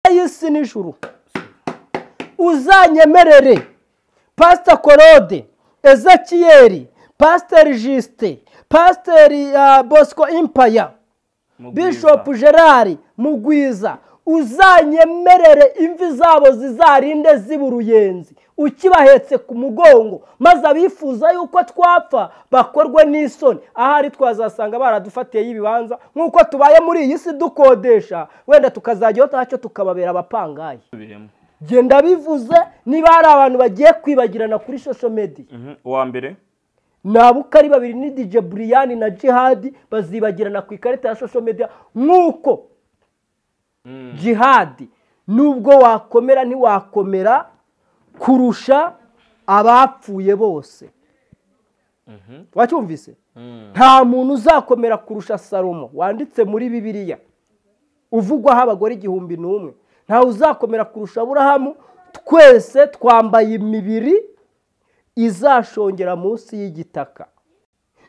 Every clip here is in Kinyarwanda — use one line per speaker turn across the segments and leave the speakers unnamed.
y'isi n'ijuru uzanyemerere pasita korode ezakiyeri pasiteri jisite pasiteri bosco impaya
Mugwiza.
bishopu gerard mugwiza uzanyemerere imvi zabo zizarinde ziba uruyenzi ukibahetse ku mugongo maze abifuza yuko twapfa bakorwe n'isoni ahari twazasanga baradufatiye ibibanza nk'uko tubaye muri iyi si dukodesha wenda tukazajyaho ntacyo tukababera abapangayi
Tubiremo.
genda bivuze niba hari abantu bagiye kwibagirana kuri social media
Mhm. uwa mbere
ni abo uko ari babiri ni dj buriyani na jihadi bazibagirana ku ikarita ya social media nk'uko jihadi nubwo wakomera ntiwakomera kurusha abapfuye bose wacyumvise nta muntu uzakomera kurusha salomo wanditse muri bibiliya uvugwaho abagore igihumbi n'umwe ntawe uzakomera kurusha aburahamu twese twambaye imibiri izashongera munsi y'igitaka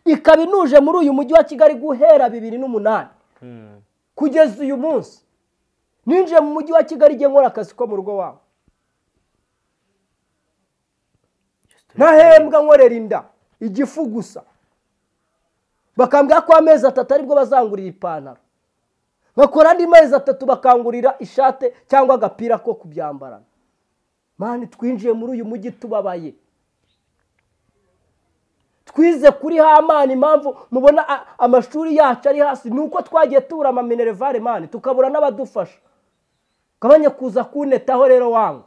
ikaba inuje muri uyu mujyi wa kigali guhera bibiri n'umunani kugeza uyu munsi ninjiye mu mujyi wa kigali igihe nkora akazi ko mu rugo wabo ntahembwa nkorera inda igifu gusa bakambwira ko amezi atatu aribwo bazangurira ipantaro bakora andi mezi atatu bakangurira ishate cyangwa agapira ko kubyambarana mani twinjiye muri uyu mujyi tubabaye twize kuri hamani impamvu mubona a- amashuri yacu ari hasi ni uko twagiye tubura amaminerevare mani tukabura n'abadufasha gabanye kuza kunetaho rero wangu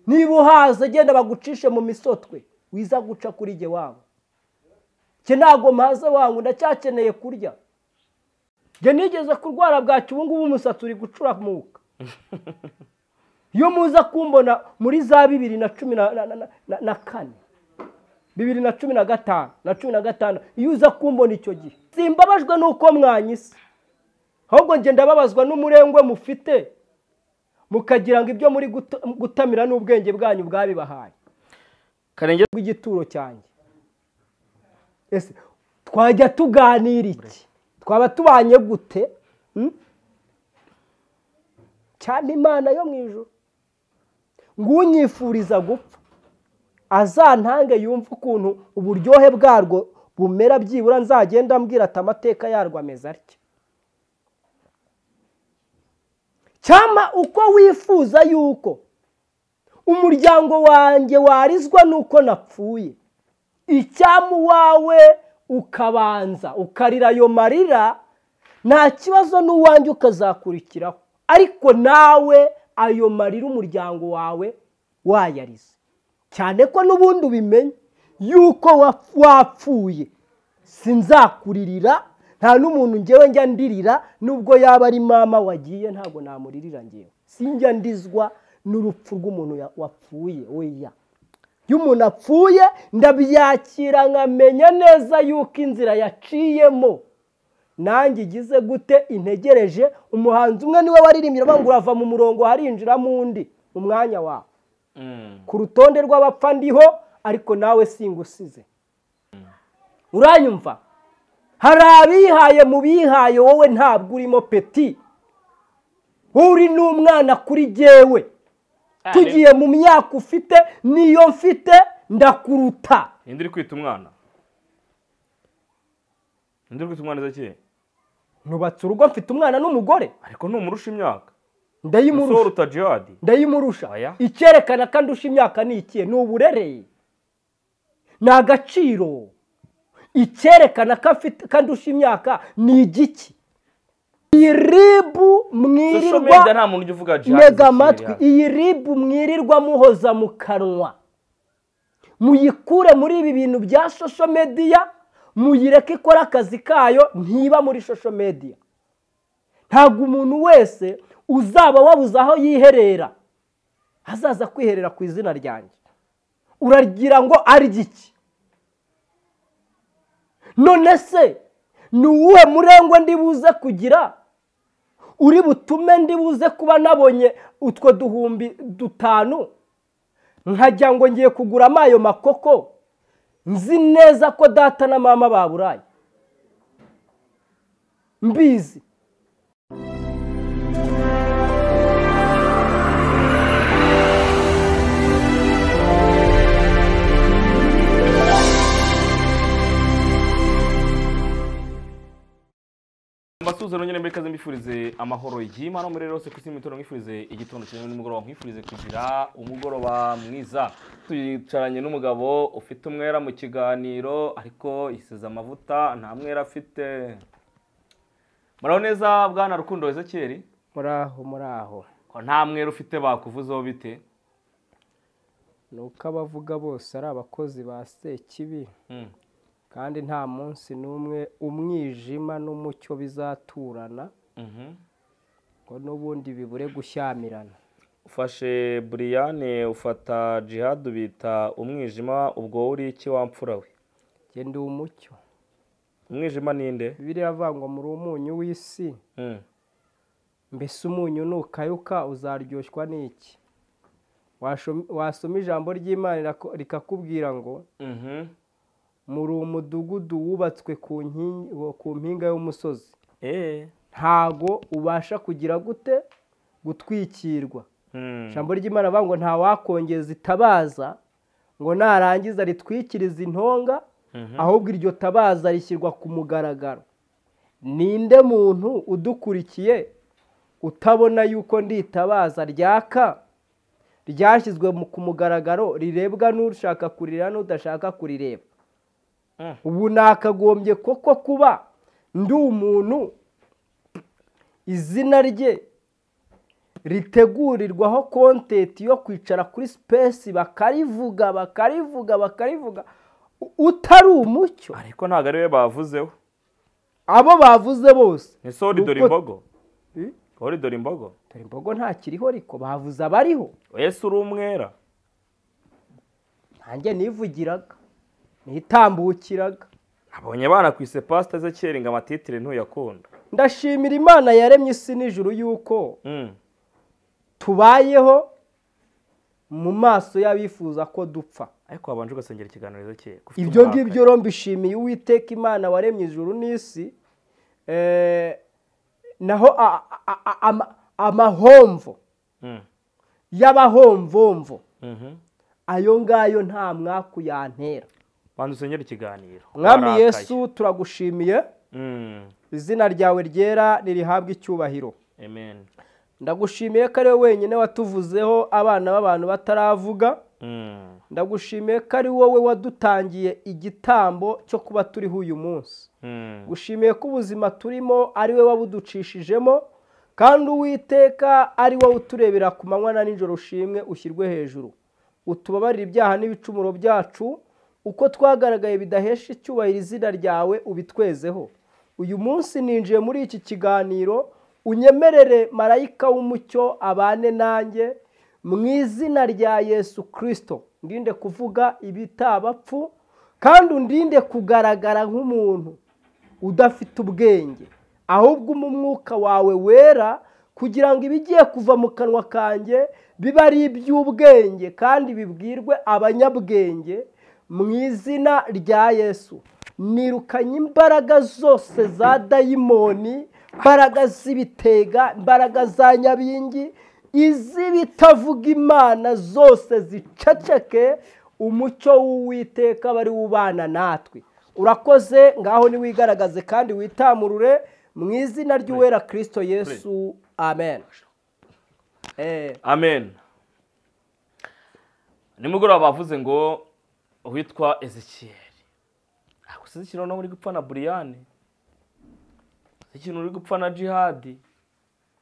niba uhaze genda bagucishe mu misotwe wiza guca kuri jye wangu jye ntabwo mpaze wangu ndacyakeneye kurya jye nigeze kurwara bwacyo ubu ngubu umusatsi uri gucuramuka iyo muza kumbona muri za bibiri na cumi na- na- na- na- na kane bibiri na cumi na gatanu na cumi na gatanu iyo uza kumbona icyo gihe simbabajwe n'uko mwanyise ahubwo njye ndababazwa n'umurengwe mufite mukagira ngo ibyo muri guta- gutamira n'ubwenge bwanyu bwabibahaye
karenge
bw'igituro cyanjye ese twajya tuganira iki twaba tubanye gute hmm? cyane imana yo mu ijoro ng'unyifuriza gupfa azantange yumve ukuntu uburyohe bwarwo bumera byibura nzagenda ambwira ati amateka yarwo ameze atya cyama uko wifuza yuko umuryango wanjye warizwa nuko napfuye icyamu wawe ukabanza ukarira ayo marira nta kibazo n'uwanjye ukazakurikiraho ariko nawe ayo marira umuryango wawe wayarize cyane ko n'ubundi ubimenye yuko wa- wapfuye sinzakuririra nta n'umuntu ngewe njya ndirira nubwo yaba ari mama wagiye ntabwo namuririra ngewe sinjya ndizwa n'urupfu rw'umuntu ya- wapfuye weya iyo umuntu apfuye ndabyakira nkamenya neza yuko inzira yaciyemo nanjye igize gute integereje umuhanzi umwe niwe waririmbye aravuga ngo urava mu murongo harinjiramo undi mu mwanya wawe ku rutonde rw'abapfa ndiho ariko nawe singusize uranyumva hari abihaye mu bihaye wowe ntabwo urimo peti wowe uri n'umwana kuri jyewe tugiye mu myaka ufite niyo mfite ndakuruta
ninde uri kwita umwana ninde uri kwita umwana ezakiyeri
ntubatse urugo mfite umwana n'umugore
ariko numurusha imyaka
ndayimurusha
usoruta jihadi
ndayimurusha
Oya.
icyerekana ko andusha imyaka ni ikihe ni uburere ni agaciro icyerekana ko afite ko andusha imyaka ni igiki iyi ribu
social media
mwirirwa
nta muntu ujya uvuga jihadi
ntega
ezakiyeri
amatwi
yaje.
iyi ribu mwirirwa muhoza mu kanwa muyikure muri ibi bintu bya social media muyireke ikora akazi kayo ntiba muri social media ntabwo umuntu wese uzaba wabuze aho yiherera azaza kwiherera ku izina ryanjye uragira ngo arye iki none se ni uwuhe murengwe ndi buze kugira uri butume ndi buze kuba nabonye utwo duhumbi dutanu nkajya ngo ngiye kuguramo ayo makoko nzi neza ko data na mama baburaye mbizi
umutuzo nongere mbikaze mbifurize amahoro y'imana muri rero hose ku isi imitoro mwifurize igitondo cyiza n'umugoroba nkwifurize kugira umugoroba mwiza twicaranye n'umugabo ufite umwera mu kiganiro ariko yisize amavuta nta mwera afite muraho neza bwana rukundo ezekiyeri
muraho muraho
ko nta mwera ufite bakuvuzeho bite
ni uko abavuga bose ari abakozi ba sekibi
Mm.
kandi nta munsi n'umwe umwijima n'umucyo bizaturana
Mhm.
ngo n'ubundi bibure gushyamirana
ufashe buriyane ufata jihad ubita umwijima ubwo wowe uri iki wamfura we
genda umucyo
umwijima ninde
bibiriya avangwa muri umunyu w'isi
Mm.
mbese umunyu nukayuka uzaryoshwa n'iki Washo- wasoma ijambo ry'imana rirako- rikakubwira ngo
Mhm.
muri umudugudu wubatswe ku nkingi- ku mpinga y'umusozi
Eh.
ntago ubasha kugira gute gutwikirwa
Mm.
ijambo ry'imana bavuga ngo ntawakongeza itabaza ngo narangiza ritwikiriza intonga
Mhm.
ahubwo iryo tabaza rishyirwa ku mugaragaro ninde muntu udukurikiye utabona yuko nditabaza ryaka ryashyizwe mu- ku mugaragaro rirebwa n'ushaka kurireba n'udashaka kurireba
Mm.
ubu nakagombye koko kuba ndi umuntu izina rye ritegurirwaho kontenti yo kwicara kuri sipesi bakarivuga bakarivuga bakarivuga U- utari umucyo
ariko ntabwo ari we bavuzeho
abo bavuze bose
ni so ridora
Uko-
imbogo
Eh?
wowe ridora imbogo
dore imbogo ntakiriho ariko bavuze abariho
yesu uri umwera
nanjye nivugiraga nitambukiraga
abonye banakwise pasita ze ngo amatitire ntuyakunda
ndashimira imana yaremye isi n'ijuru yuko
Mm.
tubayeho mu maso y'abifuza ko dupfa
ariko wabanje ugasengera ikiganiro ezekiyeri ko ufite
ibyo
uburakari.
ngibyo rero mbishimiye uwiteka imana waremye ijuru n'isi eh, naho a- a- a- ama- amahomvo
Mm.
y'abahomvomvo
Mhm.
ayo ngayo nta mwaku yantera
banza usengere ikiganiro
mwami
Warakaye.
yesu turagushimiye
Mm.
izina ryawe ryera ririhabwa icyubahiro
amen
ndagushimiye ko ari wowe wenyine watuvuzeho abana b'abantu bataravuga
Mm.
ndagushimiye ko ari wowe wadutangiye igitambo cyo kuba turiho uyu munsi
Mm.
gushimiye ko ubuzima turimo ari we wabuducishijemo kandi uwiteka ari wowe uturebera ku manywa na nijoro ushimwe ushyirwe hejuru utubabarire ibyaha n'ibicumuro byacu uko twagaragaye bidahesha icyubahiro izina ryawe ubitwezeho uyu munsi ninjiye muri iki kiganiro unyemerere marayika w'umucyo abane nanjye mu izina rya yesu kirisito ndinde kuvuga ibitabapfu kandi undinde kugaragara nk'umuntu udafite ubwenge ahubwo umpe umwuka wawe wera kugira ngo ibigiye kuva mu kanwa kanjye bibe ari iby'ubwenge kandi bibwirwe abanyabwenge mu izina rya yesu nirukanye imbaraga zose za dayimoni imbaraga z'ibitega imbaraga za nyabingi iz'ibitavuga imana zose ziceceke umucyo w'uwiteka bari ubana natwe urakoze ngaho niwigaragaze kandi witamurure mu izina ry'uwera kirisito yesu amen Eh,
amen nimugoroba bavuze ngo witwa ezekiyeri ntabwo ezekiyeri noneho uri gupfa na buriyane ezekiyeri uri gupfa na jihadi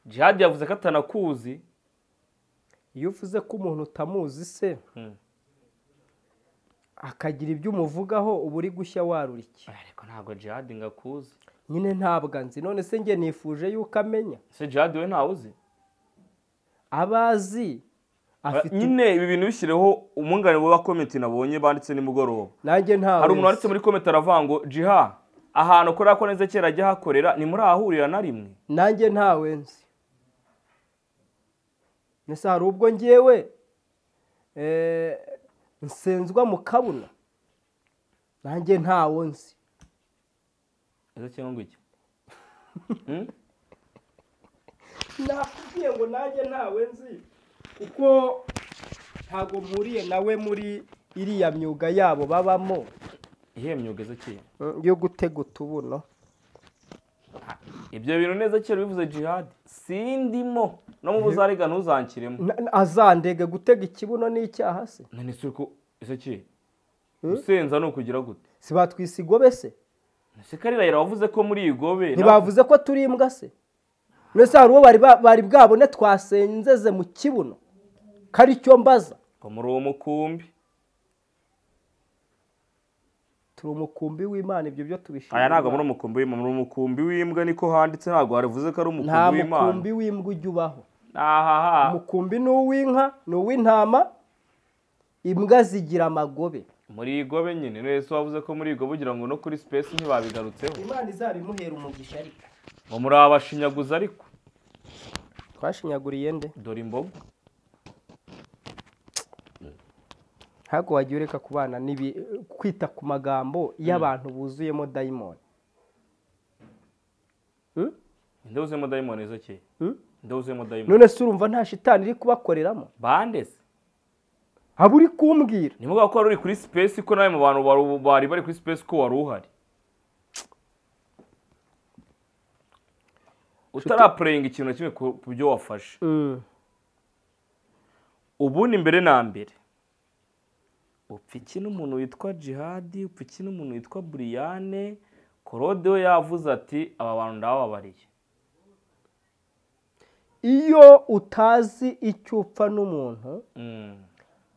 jihadi yavuze ko atanakuzi
iyo uvuze ko umuntu utamuzi se
Hmm.
akagira ibyo umuvugaho uba uri gushya warura iki
ariko ntabwo jihadi ngo akuzi
nyine ntabwo nzi none se njye nifuje yuko amenya
ese jihadi we ntawe uzi
abazi afite
nyine ibi bintu bishyireho umwunganira wa komenti nabonye banditse nimugoroba
nanjye ntawe
hari umuntu
nzi.
wanditse muri komenti aravuga ngo jiha ahantu akorera ko neza kera ajya ahakorera ntimurahahurira na rimwe
nanjye ntawe nzi mbese hari ubwo ngewe eh, nsenzwa mu kabuna nanjye ntawo nzi
ese cyangwa iki
nakubwiye ngo nanjye ntawe nzi kuko ntabwo mpuriye nawe muri iriya myuga yabo babamo
ihiye myuga ese kera
yo gutega utubuno
ibyo bintu neza kera bivuze jihadi sindimo no mu buzariga ntuzanshiremo
Na- na- azandega gutega ikibuno n'icyaha se
none se ko ese ki gusenza ni ukugira gute
si batwise igobe se
ese karirahira wavuze ko muri iyi gobe
ntibavuze ko turi imbwa se mbese hari uwo bari ba- bari bwabone twasenzeze mu kibuno ko ari cyo mbaza
ngo muri uwo mukumbi
turi umukumbi w'imana ibyo byo tubishima
aya ntabwo muri umukumbi w'imbwa muri umukumbi w'imbwa niko handitse ntabwo harivuze ko ari umukumbi
nta
w'imana
mukumbi w'imbwa ujya ubaho
ahaha
umukumbi ni uw'inka ni uw'intama imbwa zigira amagobe
muri iyi gobe nyine wese wavuze ko muri iyi gobe ugira ngo no kuri sipesi ntibabigarutseho
imana izabimuhera umugisha ariko
ngo muri abashinyaguzi ariko
twashinyaguriye nde
dore imboga
ntabwo wagiye ureka ku bana n'ibi kwita ku magambo y'abantu buzuyemo dayimoni Hmm?
ndabuzemo dayimoni ezekeye
Hmm?
ndabuzemo dayimoni
none se urumva nta shitani iri kubakoreramo
bandese
haba uri kumbwira
ni ngombwa ko wari uri kuri sipesi ko nawe mu bantu wari- bari bari kuri sipesi ko wari uhari utarapureyinga ikintu na kimwe ku ku byo wafashe ubundi mbere na mbere upfa iki n'umuntu witwa jihadi upfa iki n'umuntu witwa buriyane korode we yavuze ati aba bantu ndabababariye
iyo utazi icyo upfa n'umuntu
Mm.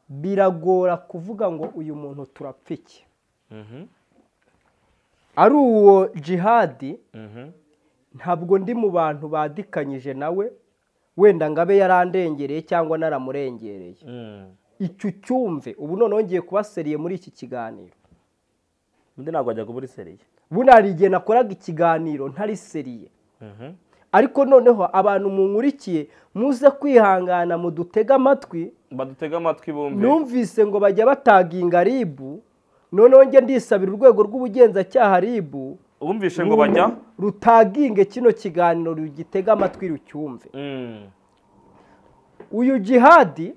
biragora kuvuga ngo uyu muntu turapfa iki
Mhm.
ari uwo jihadi
Mhm.
ntabwo ndi mu bantu badikanyije nawe wenda ngo abe yarandengereye cyangwa naramurengereye
Mm.
icyo ucyumve ubu noneho ngiye kuba seriye muri iki kiganiro
undi ntabwo ajya kubura seriye
buno hari igihe nakoraga ikiganiro ntari seriye
Mhm.
ariko noneho abantu munkurikiye muze kwihangana mudutege amatwi
badutege amatwi bumve
numvise ngo bajya bataginga ribu noneho njye ndisabira urwego rw'ubugenzacyaha ribu
bumvishe ngo bajya
rutaginge kino kiganiro rugitega amatwi rucyumve
Mm.
uyu jihadi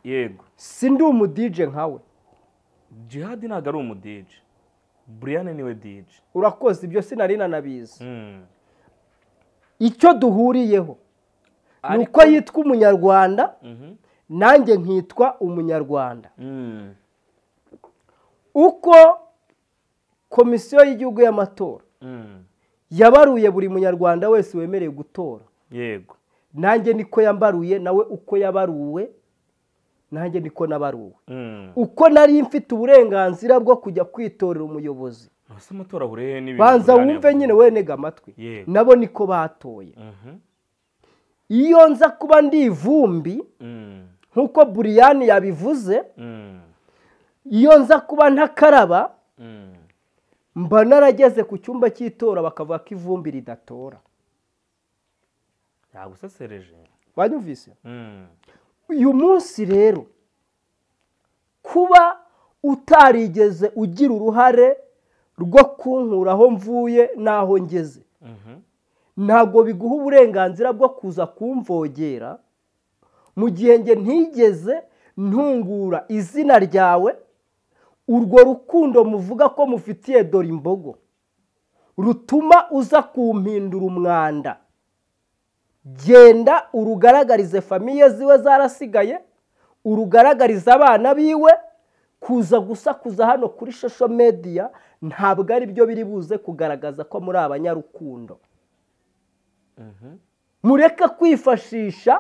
yego
si ndi umudije nkawe
jihadi ntabwo ari umudije buriyane niwe dije
urakoze ibyo sinari nanabizi icyo duhuriyeho ni uko yitwa umunyarwanda nanjye nkitwa umunyarwanda uko komisiyo y'igihugu y'amatora yabaruye buri munyarwanda wese wemerewe gutora
yego
nanjye niko yambaruye nawe uko yabaruwe nanjye niko nabaruwe
Mm.
uko nari mfite uburenganzira bwo kujya kwitorera umuyobozi
ese amatora ahurehe n'ibintu
banza
Buriyane
wumve
yavuze.
nyine wenega amatwi
Yego.
nabo niko batoye
Mhm.
iyo nza kuba ndi ivumbi
Mm.
nk'uko buriyani yabivuze
Mm.
iyo nza kuba ntakaraba
Mm.
mba narageze ku cyumba cy'itora bakavuga ko ivumbi ridatora
yagusesereje
wanyumvise
Mm.
uyu munsi rero kuba utarigeze ugira uruhare rwo kunkura aho mvuye n'aho ngeze
Mhm.
ntabwo biguha uburenganzira bwo kuza kumvogera mu gihe njye ntigeze ntungura izina ryawe urwo rukundo muvuga ko mufitiye dore imbogo rutuma uza kumpindura umwanda genda urugaragarize famiye ziwe zarasigaye urugaragarize abana biwe kuza gusakuza hano kuri shosho mediya ntabwo ari byo biri buze kugaragaza ko muri abanyarukundo
Mhm.
mureke kwifashisha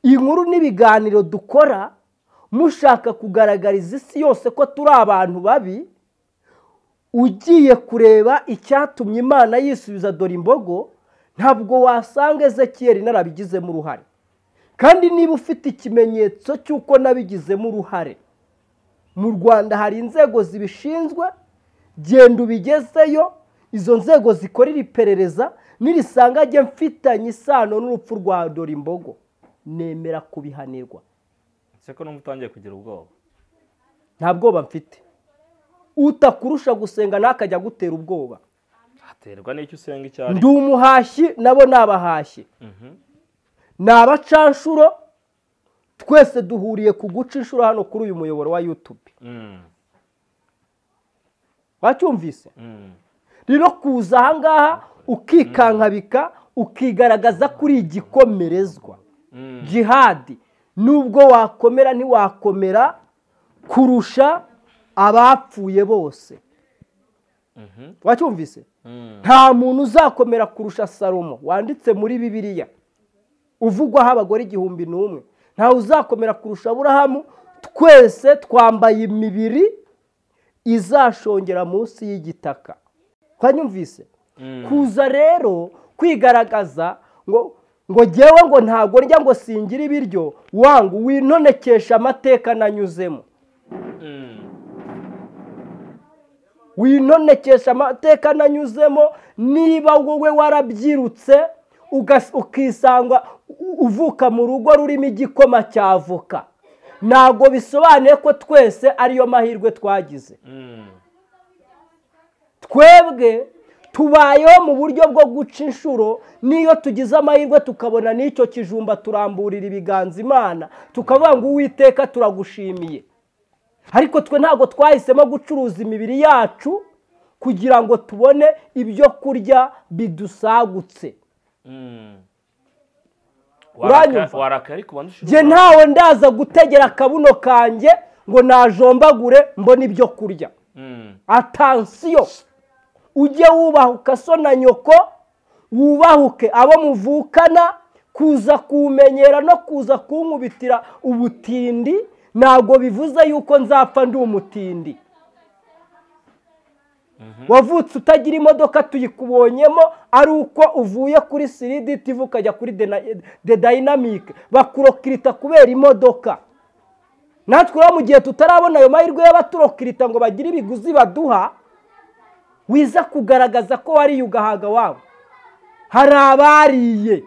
inkuru n'ibiganiro dukora mushaka kugaragariza isi yose ko turi abantu babi ugiye kureba icyatumye imana yisubiza dore imbogo ntabwo wasanga ezekiyeri narabigizemo uruhare kandi niba ufite ikimenyetso cy'uko nabigizemo uruhare mu rwanda hari inzego zibishinzwe genda ubigezeyo izo nzego zikora iri perereza nirisanga ajya mfitanye isano n'urupfu rwa dore imbogo nemera kubihanirwa
ese ko numva utangiye kugira ubwoba
nta bwoba mfite utakurusha gusenga ntakajya agutera ubwoba
aterwa n'icyo usenga icyo ari
ndi umuhashyi nabo ni abahashyi
Mhm.
ni abacanshuro twese duhuriye ku guca inshuro hano kuri uyu muyoboro wa yutube
Mm.
wacyumvise
Mm.
rero kuza ahangaha ukikankabika ukigaragaza kuri igikomerezwa jihadi nubwo wakomera ntiwakomera kurusha abapfuye bose wacyumvise nta muntu uzakomera kurusha salomo wanditse muri bibiliya uvugwaho abagore igihumbi n'umwe ntawe uzakomera kurusha aburahamu twese twambaye imibiri izashongera munsi y'igitaka twanyumvise kuza rero kwigaragaza ngo ngo ngewe ngo ntabwo njya ngo singire ibiryo wangu winonekesha amateka nanyuzemo winonekesha amateka nanyuzemo niba wowe warabyirutse ukisanga uvuka mu rugo rurimo igikoma cya voka ntabwo bisobanuye ko twese ariyo mahirwe twagize twebwe tubayeho mu buryo bwo guca inshuro n'iyo tugize amahirwe tukabona n'icyo kijumba turamburira ibiganza imana tukavuga ngo uwiteka turagushimiye ariko twe ntabwo twahisemo gucuruza imibiri yacu kugira ngo tubone ibyo kurya bidusagutse
warakaye ariko
njye ntawe ndaza gutegera akabuno kanjye ngo najombagure mbone ibyo kurya atansiyo ujye wubahuka so na nyoko wubahuke abo muvukana kuza kumenyera no kuza kunkubitira ubutindi ntabwo bivuze yuko nzapfa ndi umutindi wavutse utagira imodoka tuyikubonyemo ari uko uvuye kuri siriditi ukajya kuri de dayinamike bakurokirita kubera imodoka natwe rero mu gihe tutarabona ayo mahirwe y'abaturokirita ngo bagire ibiguzi baduha wiza kugaragaza ko wariye ugahaga wabo hari abariye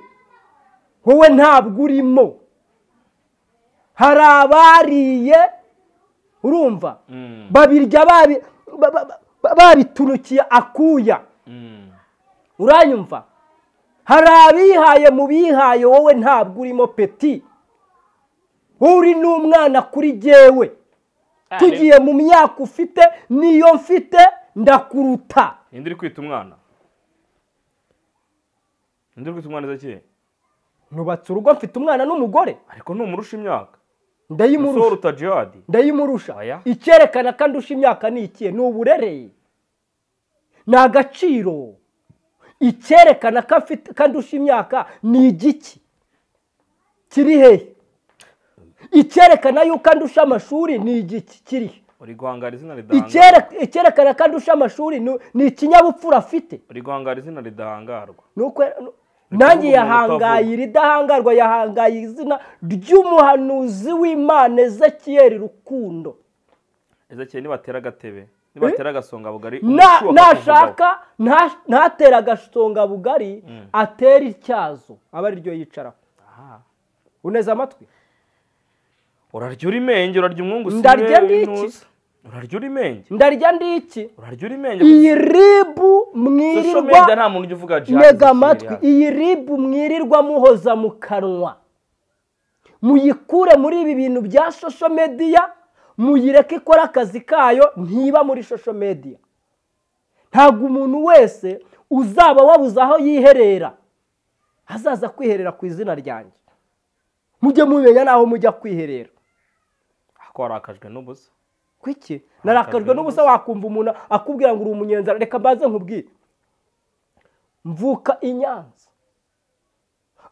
wowe ntabwo urimo hari abariye urumva babirya babitunukiye akuya uranyumva hari abihaye mu bihaye wowe ntabwo urimo peti wowe uri n'umwana kuri jyewe tugiye mu myaka ufite niyo mfite ndakuruta
ninde uri kwita umwana ninde uri kwita umwana izakiye
nubatse urugo mfite umwana n'umugore
ariko numurusha imyaka
ndayimurusha
uta jihadi
ndayimurusha
Oya.
icyerekana ko andusha imyaka ni ikihe ni uburere ni agaciro icyerekana ko afite ko andusha imyaka ni igiki kiri hehe icyerekana yuko andusha amashuri ni igiki kiri he
uri guhangara izina ridahangarwa
Icyere- icyerekana ko andusha amashuri ni- ni ikinyabupfura afite
uri guhangara izina ridahangarwa
nuko nanjye
umuntu utavuga.
yahangaye iridahangarwa yahangaye izina ry'umuhanuzi w'imana ezekiyeri rukundo
izakiye nibatera agatebe nibatera agasonga bugari
Na-
umuti wa gakondo
nashaka nta- ntatera agasonga bugari atera ityazo aba ariryo yicaraho
Aha.
uneze amatwi
urarya uri menge urarya umwungu si
Ndarya
we
n'iki?
intuza. urarya uri menge
ndarya ndiki
urarya uri menge
iyi ribu
Social media
mwirirwa
nta muntu ujya uvuga jihadi
ntega
zikiriya.
amatwi iyi ribu mwirirwa muhoza mu kanwa muyikure muri ibi bintu bya shosho mediya muyireke ikora akazi kayo ntiba muri shosho mediya ntabwo umuntu wese uzaba wabuze aho yiherera azaza kwiherera ku izina ryanjye mujye mumenya n'aho mujya kwiherera
ko warakajwe n'ubusa
kwiki narakajwe n'ubusa wakumva umuntu akubwira ngo uri umunyenzara reka mbanze nkubwire mvuka i nyanza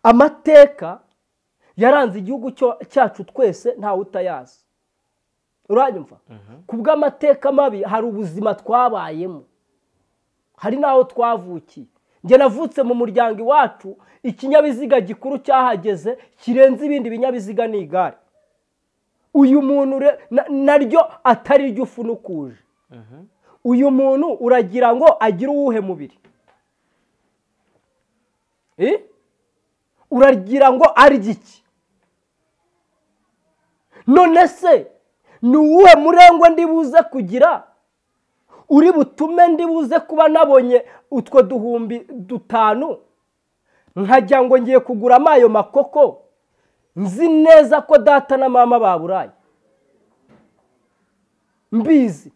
amateka yaranze igihugu cyo- cyacu twese ntawe utayazi uranyumva ku bw'amateka mabi hari ubuzima twabayemo hari n'aho twavukiye njye navutse mu muryango iwacu ikinyabiziga gikuru cyahageze kirenze ibindi binyabiziga ni igare uyu muntu re- na- naryo atari ryo ufunukuje uyu muntu uragira ngo agire uwuhe mubiri Eh? uragira ngo arye iki none se ni uwuhe murengwe ndi buze kugira uri butume ndi buze kuba nabonye utwo duhumbi dutanu nkajya ngo ngiye kuguramo ayo makoko nzi neza ko data na mama baburaye mbizi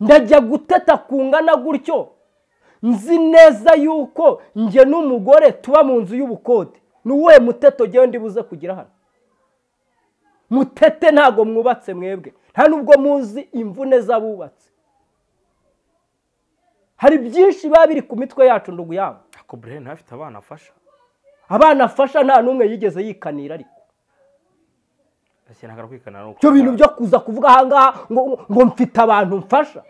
ndajya guteta kungana gutyo nzi neza yuko njye n'umugore tuba mu nzu y'ubukode ni uwuhe muteto ngewe ndibuze kugira hano mutete ntabwo mwubatse mwebwe nta nubwo muzi imvune z'abubatse hari byinshi biba biri ku mitwe yacu ndugu yabo
ako burere ntafite abana afasha
abana afasha nta n'umwe yigeze yikanira ariko
akenera kwikanira no
ibyo bintu byo kuza kuvuga ahangaha ngo ngo mfite abantu mfasha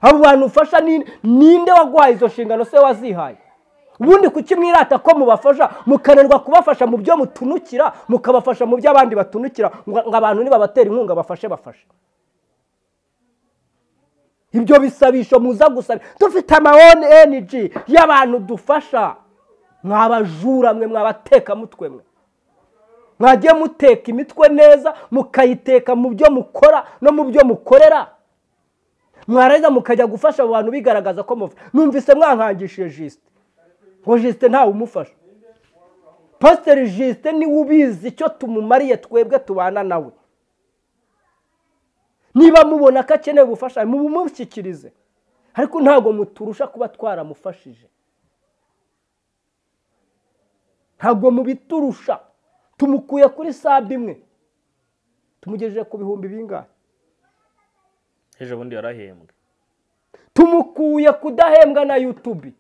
abo bantu ufasha ni ninde waguhaye izo nshingano se wazihaye ubundi kuki mwirata ko mubafasha mukananirwa kubafasha mu byo mutunukira mukabafasha mu byo abandi batunukira ngo ngo abantu nibabatera inkunga bafashe bafashe ibyo bisabisho muza gusaba dufite ama oneniji y'abantu dufasha mwabajura mwe mwabatekamutwe mwe mwajya muteka imitwe neza mukayiteka mu byo mukora no mu byo mukorera mwarangiza mukajya gufasha abo bantu bigaragaza ko mufasha numvise mwankangishije jisite ngo jisite ntawe umufasha pasiteri jisite niwe ubizi icyo tumumariye twebwe tubana nawe niba mubona ko akeneye ubufasha mubumushyikirize ariko ntabwo muturusha kuba twaramufashije ntabwo mubiturusha tumukuye kuri sabe imwe tumugejeje ku bihumbi bingahe
ejo bundi yarahembwe
tumukuye kudahembwa na yutubi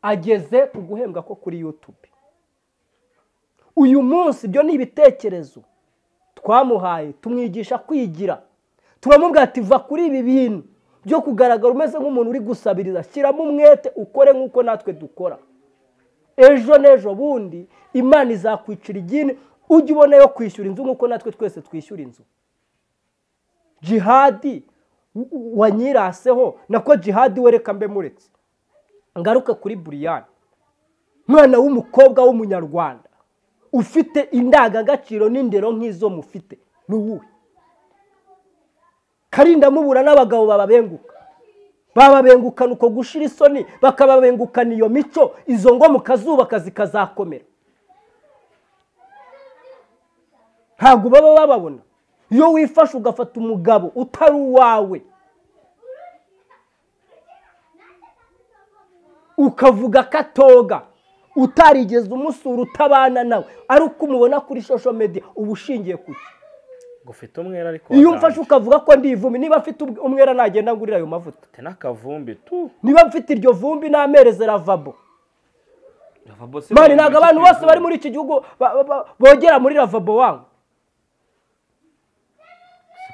ageze ku guhembwa ko kuri yutubi uyu munsi ibyo ni ibitekerezo twamuhaye tumwigisha kwigira turamubwira ati va kuri ibi bintu byo kugaragara umeze nk'umuntu uri gusabiriza shyiramo umwete ukore nk'uko natwe dukora ejo n'ejo bundi imana izakwicira igini ujye ubona yo kwishyura inzu nk'uko natwe twese twishyura inzu jihadi wanyiraseho nako jihadi wereka mbe muretse ngaruke kuri buriyani mwana w'umukobwa w'umunyarwanda ufite indangagaciro n'indero nk'izo mufite ni uwuhe karinda mubura n'abagabo bababenguka bababengukana uko gushira isoni bakababengukana iyo mico izo ngo mukazubaka zikazakomera ntabwo baba bababona iyo wifashe ugafata umugabo utari uwawe ukavuga ko atoga utarigeze umusura utabana nawe ari uko umubona kuri social media uba ushingiye ku cyo
ngo ufite umwera ariko
iyo umfashe ukavuga ko ndi ivumbi niba afite umwera nagenda ngurira ayo mavuta
ufite n'akavumbi tu
niba mfite iryo vumbi namereze ravabo
ravabo se
mani ntabwo abantu bose bari muri iki gihugu ba- ba- ba- bogera muri ravabo wangu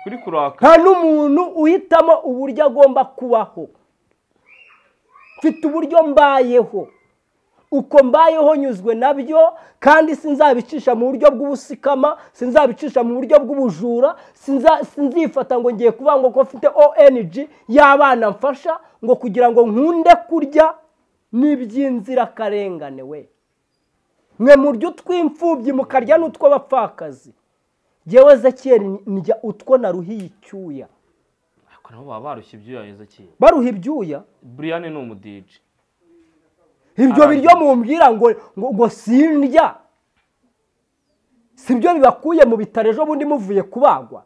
kuri kuraka
nta n'umuntu uhitamo uburyo agomba kubaho mfite uburyo mbayeho uko mbayeho nyuzwe nabyo kandi sinzabicisha mu buryo bw'ubusikama sinzabicisha mu buryo bw'ubujura sinza- sinzifata ngo ngiye kuvuga ngo ko mfite ONG y'abana mfasha ngo kugira ngo nkunde kurya n'iby'inzirakarengane we mwe murya utw'imfubyi mukarya n'utw'abapfakazi ngewe zekiyeri ndya utwo naruhiye icyuya
ariko nabo baba barushye ibyuya yezekiye
baruha ibyuya
buriyani ni umudije
ibyo biryo mumbwira ngo ngo ngo sindya si byo bibakuye mu bitaro ejo bundi muvuye kubagwa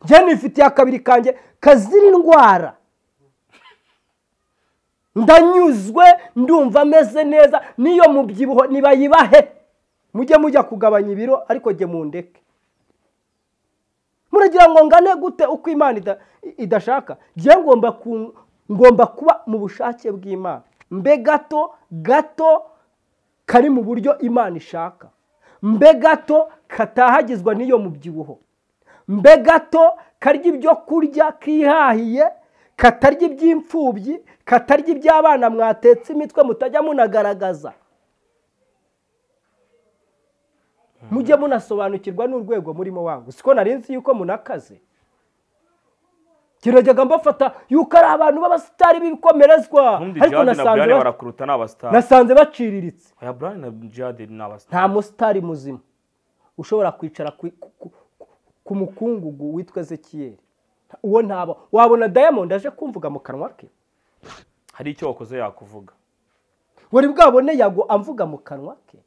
njye nifitiye akabiri kanjye kazira indwara ndanyuzwe ndumva ameze neza n'iyo mubyibuho ntibayibahe mujye mujya kugabanya ibiro ariko jye mundeke muragira ngo ngane gute uko imana ida- idashaka njye ngomba ku- ngomba kuba mu bushake bw'imana mbe gato gato kari mu buryo imana ishaka mbe gato katahagizwa n'iyo mubyibuho mbe gato karya ibyo kurya kihahiye katarya iby'imfubyi katarya iby'abana mwatetse imitwe mutajya munagaragaza mujye munasobanukirwa n'urwego murimo wangu siko nari nzi yuko munakaze kirajyaga mbafata yuko ari abantu b'abasitari b'ibikomerezwa
ubundi
ariko
jihadi na buriyani
nasanze ba-
barakuruta ni abasitari
nasanze baciriritse
aya buriyani na jihadi ni abasitari
nta musitari muzima ushobora kwicara ku- ku- ku- ku mukungugu witwa ezekiyeri uwo ntaba wabona diamond aje kumvuga mu kanwa ke
hari icyo wakoze yakuvuga
wari bwabone yago amvuga mu kanwa ke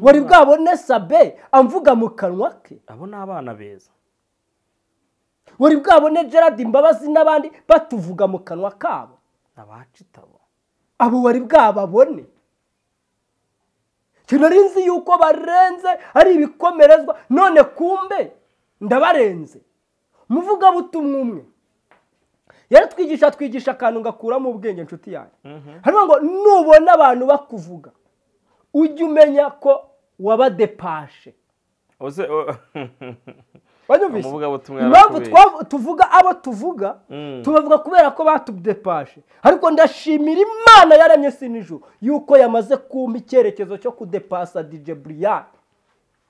wari bwabone sabe amvuga mu kanwa ke
abo ni abana beza
buri bwabone gerard imbabazi n'abandi batuvuga mu kanwa kabo
abacu itabona
abo wari bwababone nari nzi yuko barenze ari ibikomerezwa none kumbe ndabarenze muvugabutumwa umwe yaratwigisha twigisha akantu ngakuramo ubwenge inshuti yanjye hano ngo nubona abantu bakuvuga ujye umenya ko wabadepashe banyumvise
Umuvugabutumwa
impamvu
yaratubeshye.
twa- tuvuga abo tuvuga
Mm.
tubavuga kubera ko batudepashe ariko ndashimira imana yaremye si nijoro yuko yamaze kumpa icyerekezo cyo kudepasa dj buriyani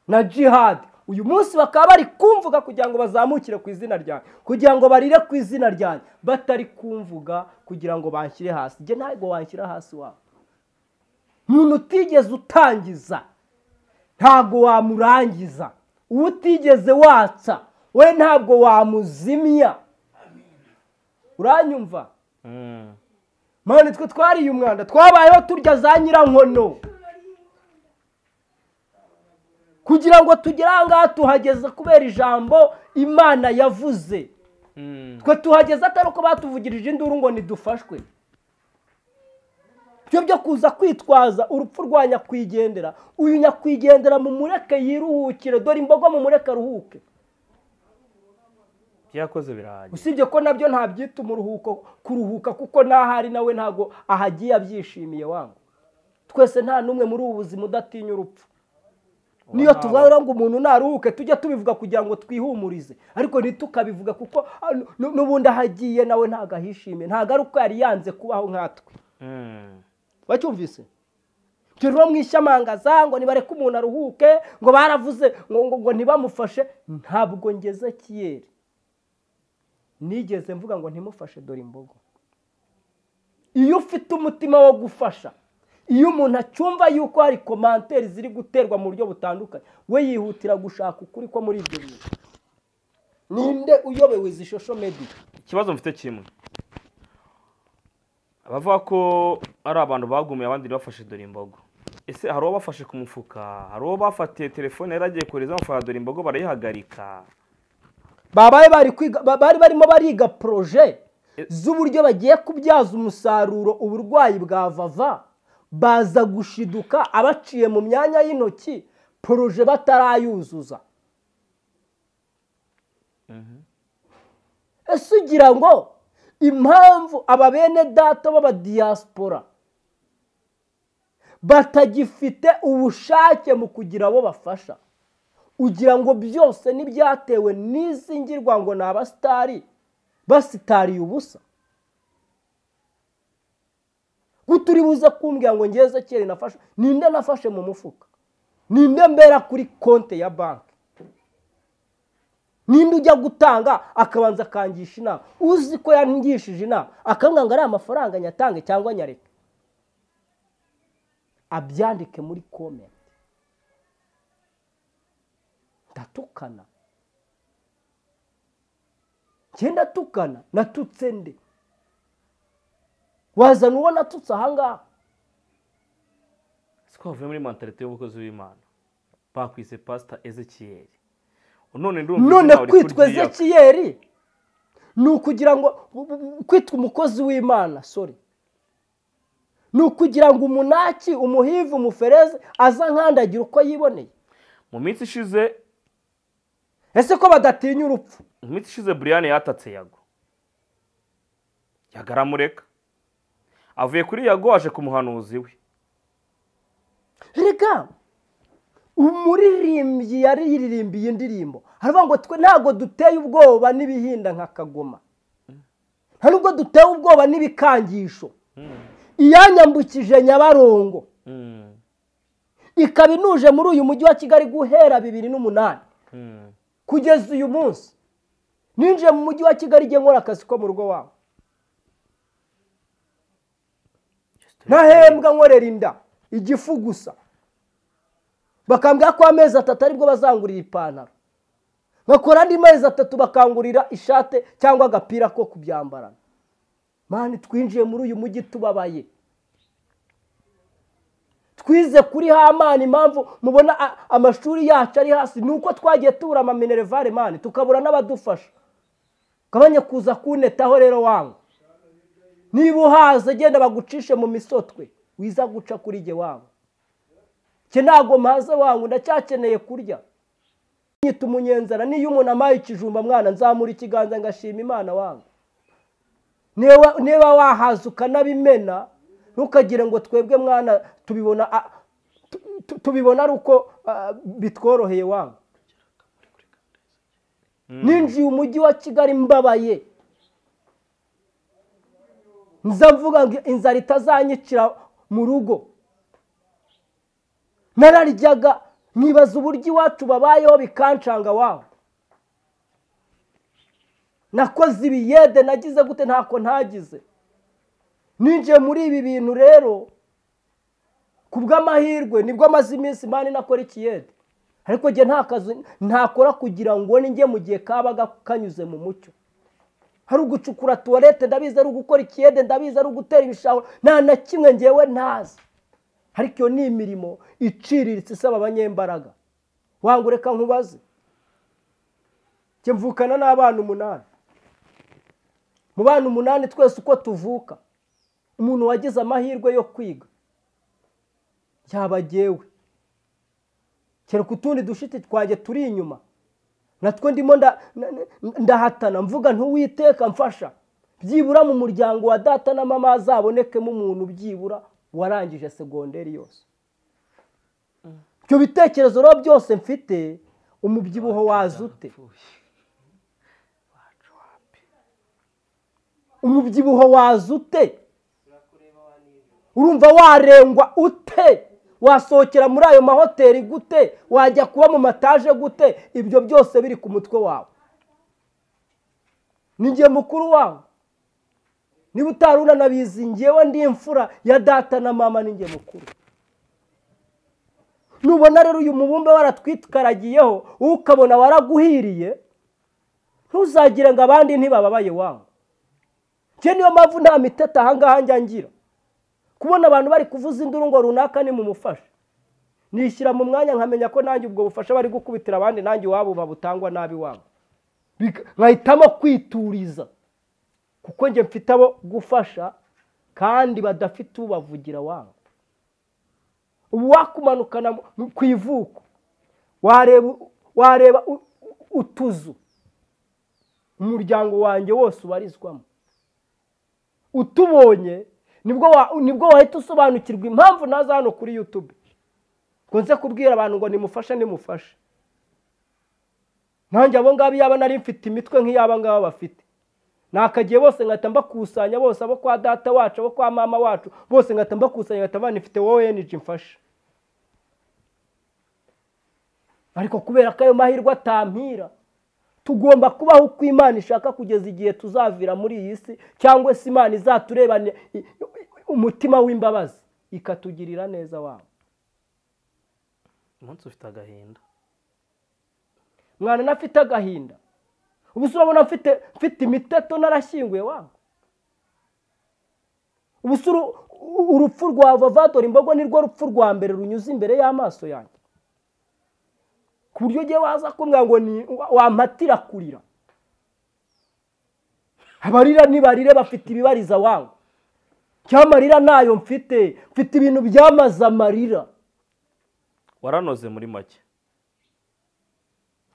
na jihadi uyu munsi bakaba bari kumvuga kugira ngo bazamukire ku izina ryanjye kugira ngo barire ku izina ryanjye batari kumvuga kugira ngo banshyire hasi njye ntabwo wanshyira hasi wabo umuntu utigeze utangiza ntabwo wamurangiza uwo utigeze watsa we ntabwo wamuzimya uranyumva
Mm.
mani twe twariye umwanda twabayeho turya za nyirankono kugira ngo tugere aha ngaha tuhageze kubera ijambo imana yavuze
Mm.
twe tuhageze atari uko batuvugirije induru ngo ntidufashwe byo byo kuza kwitwaza urupfu rwa nyakwigendera uyu nyakwigendera mumureke yiruhukire dore imbogo mumureke aruhuke
byakoze birahagije
usibye ko nabyo ntabyita umuruhuko kuruhuka kuko n'ahari nawe ntabwo ahagiye abyishimiye wangu twese nta n'umwe muri ubu buzima udatinya urupfu niyo
ntawe.
tuvuga ngo umuntu naruhuke tujya tubivuga kugira ngo twihumurize ariko ntitukabivuga kuko ah, nu- nu- n'ubundi ahagiye nawe ntabwo ahishimiye ntabwo ari uko yari yanze kubaho nkatwe
Mm.
wacyumvise ibyo rero mwishamangaza ngo nibareke umuntu aruhuke ngo baravuze ngo ngo ngo ntibamufashe ntabwo ngeze kiyeri nigeze mvuga ngo ntimufashe dore imbogo iyo ufite umutima wo gufasha iyo umuntu acyumva yuko hari komanteri ziri guterwa mu buryo butandukanye we yihutira gushaka ukuri ko muri ibyo bintu ninde uyobewe izi shosho mediya
ikibazo mfite kimwe abavuga ko ari abantu bagumiye abandi bafashe dore imbogo ese hari uwo bafashe ku mufuka hari uwo bafatiye telefone yari agiye kohereza amafaranga dore imbogo barayihagarika
babaye bari kwiga ba- bari barimo bariga proje
Eh.
z'uburyo bagiye kubyaza umusaruro uburwayi bwa vava baza gushiduka abaciye mu myanya y'intoki proje batarayuzuza ese ugira ngo impamvu aba bene data b'abadiyasipora batagifite ubushake mu kugira abo bafasha ugira ngo byose n'ibyatewe n'izi ngirwa ngo ni abasitari basitariye ubusa guturi buze kumbwira ngo ngeze kera nafashe ninde nafashe mu mufuka ninde mbera kuri konte ya banki ninde ujya gutanga akabanza akangisha inama uzi ko yangishije inama akambwira ngo ari amafaranga nyatange cyangwa nyareke abyandike muri komenti ndatukana njye ndatukana natutse nde wazana uwo natutse ahangaha
siko bavuye muri mentalite y'umukozi w'imana bakwise pasita ezekiyeri none ndumva
none
izina uri
kwitwa
kuryiyaka.
ezekiyeri ni ukugira ngo kwitwa umukozi w'imana sorry ni ukugira ngo umunaki umuhivu umufereze aza nkandagira uko yiboneye
mu minsi ishize
ese ko badatinya urupfu
mu minsi ishize buriyani yatatse yago yago aramureka avuye kuri yago aje ku muhanuzi we
reka umuririmbyi yaririmbiye indirimbo haravuga ngo twe ntabwo duteye ubwoba n'ibihinda nka kagoma nta nubwo duteye ubwoba n'ibikangisho iyanyambukije nyabarongo
Mm.
ikaba inuje muri uyu mujyi wa kigali guhera bibiri n'umunani
Mm.
kugeza uyu munsi ninjiye mu mujyi wa kigali igihe nkora akazi ko mu rugo wabo ntahembwa nkorera inda igifu gusa bakambwira ko amezi atatu aribwo bazangurira ipantaro bakora andi mezi atatu bakangurira ishate cyangwa agapira ko kubyambarana mani twinjiye muri uyu mujyi tubabaye twize kuri hamani impamvu mubona a- amashuri yacu ari hasi ni uko twagiye tubura amaminerevare mani tukabura n'abadufasha ugabanye kuza kunetaho rero wanga niba uhaze genda bagucishe mu misotwe wiza guca kuri jye wanga njye ntabwo mpaze wanga ndacyakeneye kurya nyita umunyenzara niyo umuntu amaye ikijumba mwana nzamura ikiganza ngashima imana wanga niba wahaza ukanabimena ntukagire ngo twebwe mwana tubibona tubibona ari uko bitworoheye wanga ninjiye umujyi wa kigali mbabaye nza mvuga ngo inzara itazanyicira mu rugo nararyaga nkibaza uburyo iwacu babayeho bikancanga waho nakoze ibiyede nagize gute ntako ntagize ninjiye muri ibi bintu rero ku bw'amahirwe nibwo amaze iminsi mani nakora ikiyede ariko njye nta kazi ntakora kugira ngo njye mu gihe kabaga kanyuze mu mucyo hari ugucukura tuwarete ndabizi ari ugukora ikiyede ndabizi ari ugutera ibishahuro nta na kimwe ngewe ntazi ariko iyo ni imirimo iciriritse isaba abanyembaraga wanga ureka nkubaze njye mvukana n'abana umunani mu bana umunani twese uko tuvuka umuntu wagize amahirwe yo kwiga yaba agewe kereka utundi dushiti twanjye turi inyuma natwo ndimo ndahatana mvuga ntuwiteka mfasha byibura mu muryango wa data na mama hazabonekemo umuntu byibura warangije segonderi yose ibyo bitekerezo rero byose mfite umubyibuho waza ute umubyibuho waza ute urumva warengwa ute wasohokera muri ayo mahoteli gute wajya kuba mu mataje gute ibyo byose biri ku mutwe wawe ni ngiye mukuru wawe niba utari unanabizi ngewe ndi imfura ya data na mama ni ngiye mukuru nubona rero uyu mubumbe waratwikaragiyeho ukabona waraguhiriye ntuzagire ngo abandi ntibababaye wawe njye niyo mpamvu nta miteta ahangaha njya ngira kubona abantu bari kuvuza induru ngo runaka ni mu mufasha nishyira mu mwanya nkamenya ko nanjye ubwo bufasha bari gukubitira abandi nanjye iwabo babutangwa nabi wabo nkahitamo kwituriza kuko njye mfite abo gufasha kandi badafite ubavugira wabo ubu wakumanukana ku ivuko wareba utuzu umuryango wanjye wose ubarizwamo utubonye nibwo wahita usobanukirwa impamvu naza hano kuri yutube nkunze kubwira abantu ngo nimufashe nimufashe nanjye abo ngabo yaba nari mfite imitwe nk'iyaba ngaba bafite nakagiye bose ngahita mbakusanya bose abo kwa data wacu abo kwa mama wacu bose ngahita mbakusanya ngahita mbana ifite wowe eniji mfashe ariko kubera ko ayo mahirwe atampira tugomba kubaho uko imana ishaka kugeza igihe tuzavira muri iyi si cyangwa se imana izaturebane umutima w'imbabazi ikatugirira neza wabo
umunsi ufite agahinda
mwana nafite agahinda ubu se urabona mfite imiteto narashyinguye wabo ubu se urupfu rwa vavadora imbogo nirwo rupfu rwa mbere runyuze imbere y'amaso yanjye ku buryo ugiye waza kumbwira ngo wampatira kurira abarira nibarire bafite ibibariza wawe cy'amarira ntayo mfite mfite ibintu byamaze amarira
waranoze muri make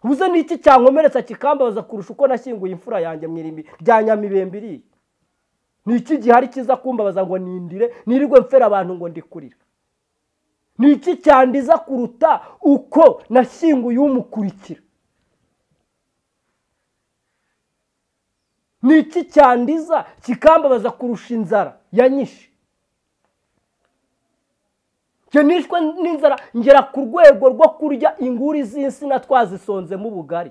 ubuze n'iki cyankomeretsa kikambaza kurusha uko nashyinguye imfura yanjye mwirimbi rya nyamibembe iriya ni iki gihari kiza kumbabaza ngo nindire nirirwe mfera abantu ngo ndikurira ni iki cyandiza kuruta uko nashyinguye umukurikira ni iki cyandiza kikambabaza kurusha inzara ya nyinshi nishwe n'inzara ngera ku rwego rwo kurya inguri z'insina twazisonzemo ubugari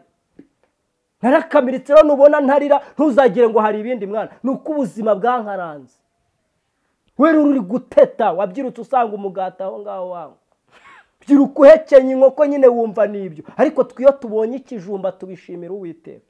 narakamiritse rero nubona ntarira ntuzagire ngo hari ibindi mwana ni uko ubuzima bwankaranze wera uri guteta wabyirutse usanga umugati aho ngaho wawe byiruka uhekenye inkoko nyine wumva n'ibyo ariko twiyo tubonye ikijumba tubishimira uwiteka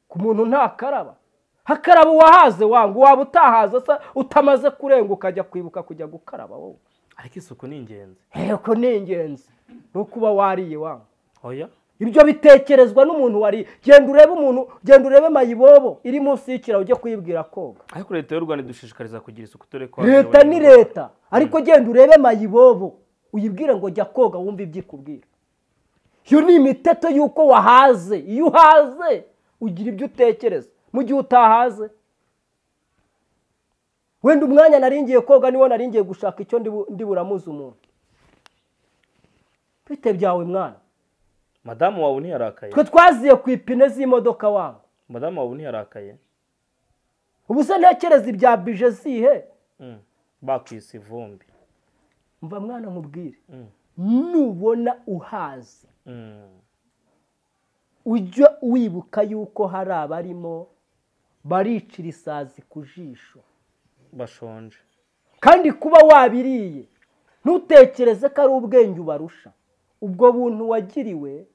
ku muntu ntakaraba hakaraba uwahaze wanga waba utahaze utamaze kurenga ukajya kwibuka kujya gukaraba wowe
ariko isuku ni ingenzi
yego ni ingenzi ni uko uba wariye wanga
oya
ibyo bitekerezwa n'umuntu wari genda urebe umuntu genda urebe mayibobo iri munsi y'ikiraro ujye kuyibwira koga
ariko leta y'u rwanda idushishikariza kugira isuku dore ko
leta ni leta ariko genda urebe mayibobo uyibwire ngo jya koga wumve ibyo ikubwira iyo ni imiteto y'uko wahaze iyo uhaze ugira ibyo utekereza mu gihe utahaze wenda umwanya naringiye koga niwo naringiye gushaka icyo ndibu- ndiburamuze umuntu bite byawe mwana
madamu wawe ntiharakaye
twe twaziye ku ipine z'imodoka wangu
madamu wawe ntiharakaye
ubu se ntekereza ibya bije zihe
Mm. bakwise ivumbi
mva mwana mubwire
Mm.
nubona uhazi
Mm.
ujya wibuka yuko hari abarimo baricira isazi ku jisho
bashonje
kandi kuba wabiriye ntutekereze ko ari ubwenge ubarusha ubwo buntu wagiriwe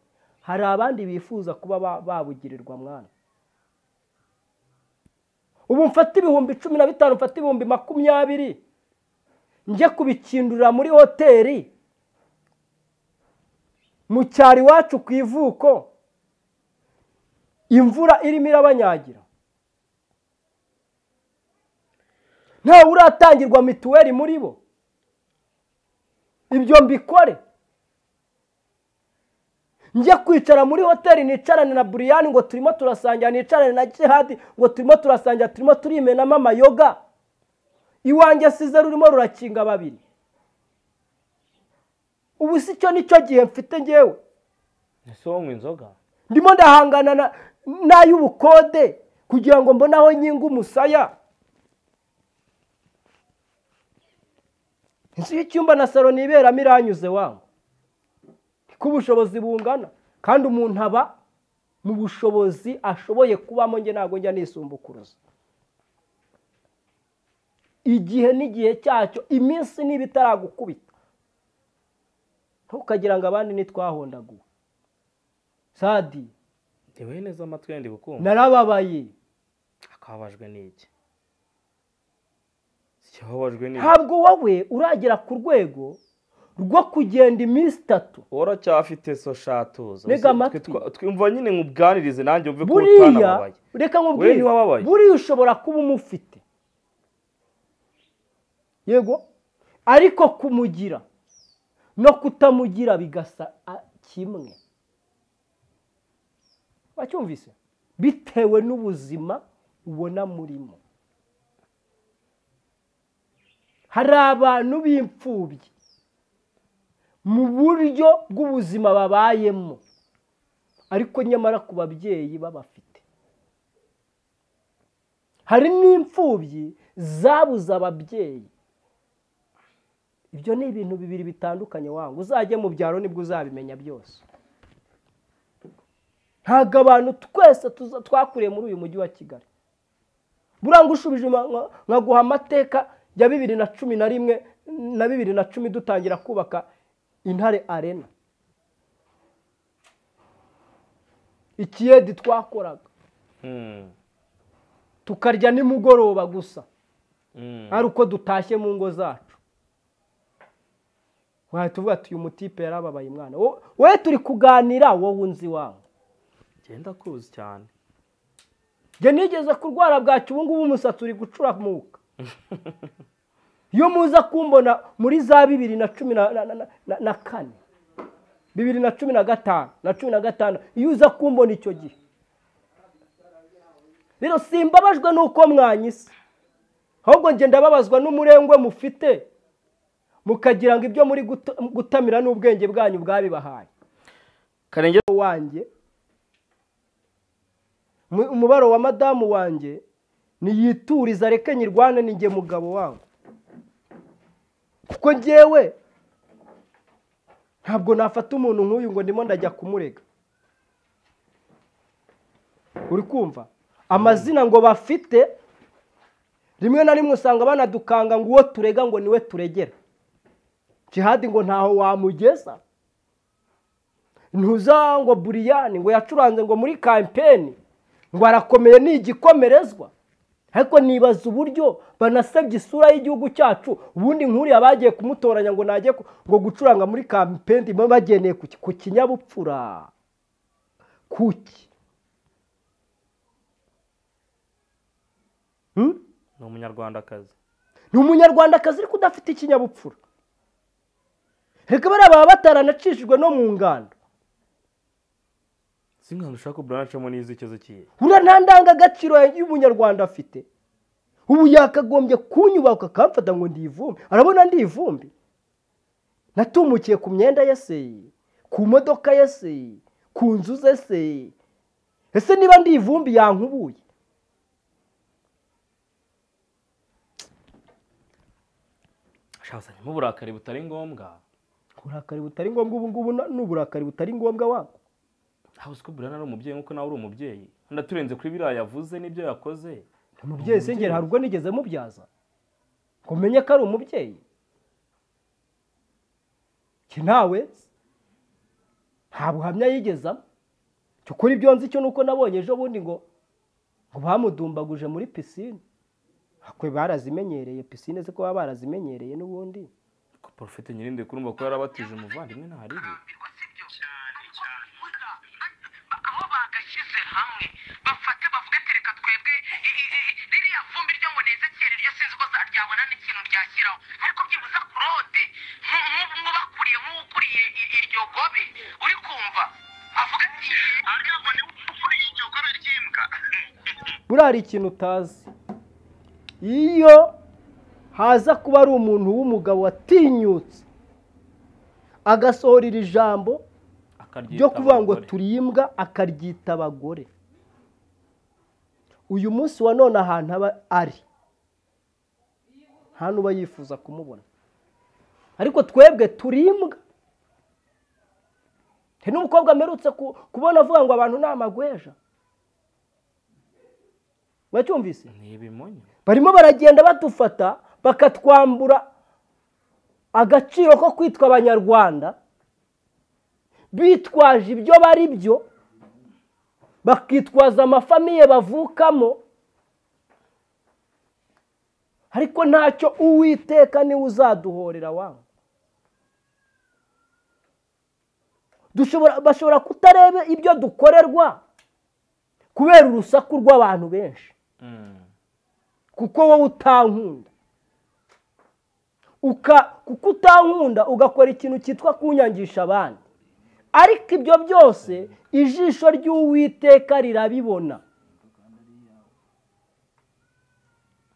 hari abandi bifuza kuba ba- babugirirwa mwana ubu mfata ibihumbi cumi na bitanu mfata ibihumbi makumyabiri njye kubikindurira muri hoteli mu cyaro iwacu ku ivuko imvura irimo irabanyagira ntawe uratangirwa mituweli muri bo ibyo mbikore njye kwicara muri hoteli nicarane na buriyani ngo turimo turasangira nicarane na jihadi ngo turimo turasangira turimo turimenamo amayoga iwanjye size rurimo rurakinga babiri ubu si cyo nicyo gihe mfite ngewe
ese wanywa inzoga
ndimo ndahangana na- n'ay'ubukode kugira ngo mbone aho nyinga umusaya inzu y'icyumba na salo niberamo iranyuze wangu niko ubushobozi bungana kandi umuntu aba mu bushobozi ashoboye kubamo nge ntabwo njya nisumbukuruza igihe n'igihe cyacyo iminsi niba itaragukubita ntukagira ngo abandi ntitwahondaguwe sadi
ntiwehe neza amatwi yandi gukumva
narababaye
akababajwe n'iki ikibabajwe ni
ntabwo wowe uragera ku rwego rwo kugenda iminsi itatu
waracyafite so shatuza
Ntega amatwi.
twumva nyine nkubwanirize nanjye wumve ko
buriya
utanababaye
reka
Wewe
nkubwire
ntiwababaye.
buriya ushobora kuba umufite yego ariko kumugira no kutamugira bigasa a- kimwe wacyumvise bitewe n'ubuzima ubona murimo hari abantu b'imfubyi mu buryo bw'ubuzima babayemo ariko nyamara ku babyeyi babafite hari n'imfubyi zabuze ababyeyi ibyo ni ibintu bibiri bitandukanye wanga uzajye mu byaro nibwo uzabimenya byose ntabwo abantu twese tuza- twakuriye muri uyu mujyi wa kigali buranga ushubije ma- nka- nkaguha amateka ya bibiri na cumi na rimwe na bibiri na cumi dutangira kubaka intare arena ikiyedi twakoraga
Mm.
tukarya nimugoroba gusa
Mm.
ari uko dutashye mu ngo zacu wahe tuvuga tuyu mutipe yarababaye umwana Wo- wowe turi kuganira wowe unzi wawe
genda kuzi cyane
njye nigeze kurwara bwacyo ubu ngubu umusatsi uri gucuramuka iyo muza kumbona muri za bibiri na cumi na, na, na, na, na kane bibiri na cumi na gatanu na cumi na gatanu iyo uza kumbona icyo gihe rero simbabajwe n'uko mwanyise ahubwo njye ndababazwa n'umurengwe mufite mukagira ngo ibyo muri guta- gutamira n'ubwenge bwanyu bwabibahaye
karenge
wanjye mu- umubaro wa madamu wanjye niyituriza reke nyirwane ni njye mugabo wangu kuko njyewe ntabwo nafata umuntu nk'uyu ngo ndimo ndajya kumurega uri kumva amazina ngo bafite rimwe na rimwe usanga banadukanga ngo uwo turega ngo niwe turegera jihadi ngo ntaho wamugeza ntuza ngo buriyani ngo yacuranze ngo muri kampeni ngo arakomeye ni igikomerezwa ariko nibaza uburyo banasebye isura y'igihugu cyacu ubundi nkuriya bagiye kumutoranya ngo najye ku- ngo gucuranga muri kampeni bagendeye ku ki- ku kinyabupfura kuki Hmm?
ni umunyarwandakazi
ni umunyarwandakazi ariko udafite ikinyabupfura reka bariya baba bataranacishijwe no mu ngando
si nk'ahantu ushaka ko burancamo n'izikizo kiye
uriya nta ndangagaciro y'umunyarwanda afite ubu yakagombye kunyubaka akamfata ngo ndiyivumbi arabona ndiyivumbi natumukiye ku myenda ye se ku modoka ye se ku nzu ze se ese niba ndiyivumbi yankubuye
ashakasanyemo uburakari butari ngombwa
uburakari butari ngombwa ubu ngubu na- ni uburakari butari ngombwa wako
ntabwo uzi ko burana ari umubyeyi nk'uko nawe uri umubyeyi kandi aturenze kuri biriya yavuze n'ibyo yakoze
umubyeyi sengera hari ubwo nigeze mubyaza ngo menye ko ari umubyeyi njye nawe nta buhamya yigezamo cyokora ibyo nzi cyo ni uko nabonye ejo bundi ngo ngo bamudumbaguje muri pisine akwe barazimenyereye pisine ze ko baba barazimenyereye n'ubundi
ko porofite nyirinde kurumva ko yarabatije umuvandimwe ntaribi
aho bagashyize hamwe bafate bavuge ati reka twebwe i- i- i- ririya vumbi ryo ngo nezekere ryo sinzi ko za- ryabona n'ikintu ryashyiraho ariko byibuze kurode nk'ubakuriye nk'ukuriye i- iryo gobe uri kumva avuga ati arya ngo niwe ukuriye iryo gobe ry'imbwa
buriya hari ikintu utazi iyo haza kuba ari umuntu w'umugabo watinyutse agasohora iri jambo
akaryita
ryo kuvuga ngo
abagore.
turi imbwa akaryita abagore uyu munsi wa none ahantu aba ari nta n'uba yifuza kumubona ariko twebwe turi imbwa hari n'umukobwa amerutse ku- kubona avuga ngo abantu ni amagweja wacyumvise
ni ibimonyo
barimo baragenda badufata bakatwambura agaciro ko kwitwa abanyarwanda bitwaje ibyo bari byo bakitwaza amafamiye bavukamo ariko ntacyo uwiteka niwe uzaduhorera wangu dushobora bashobora kutareba ibyo dukorerwa kubera urusaku rw'abantu benshi
Mm.
kuko wowe utankunda uka kuko utankunda ugakora ikintu cyitwa kunyangisha abandi ariko ibyo byose ijisho ry'uwiteka rirabibona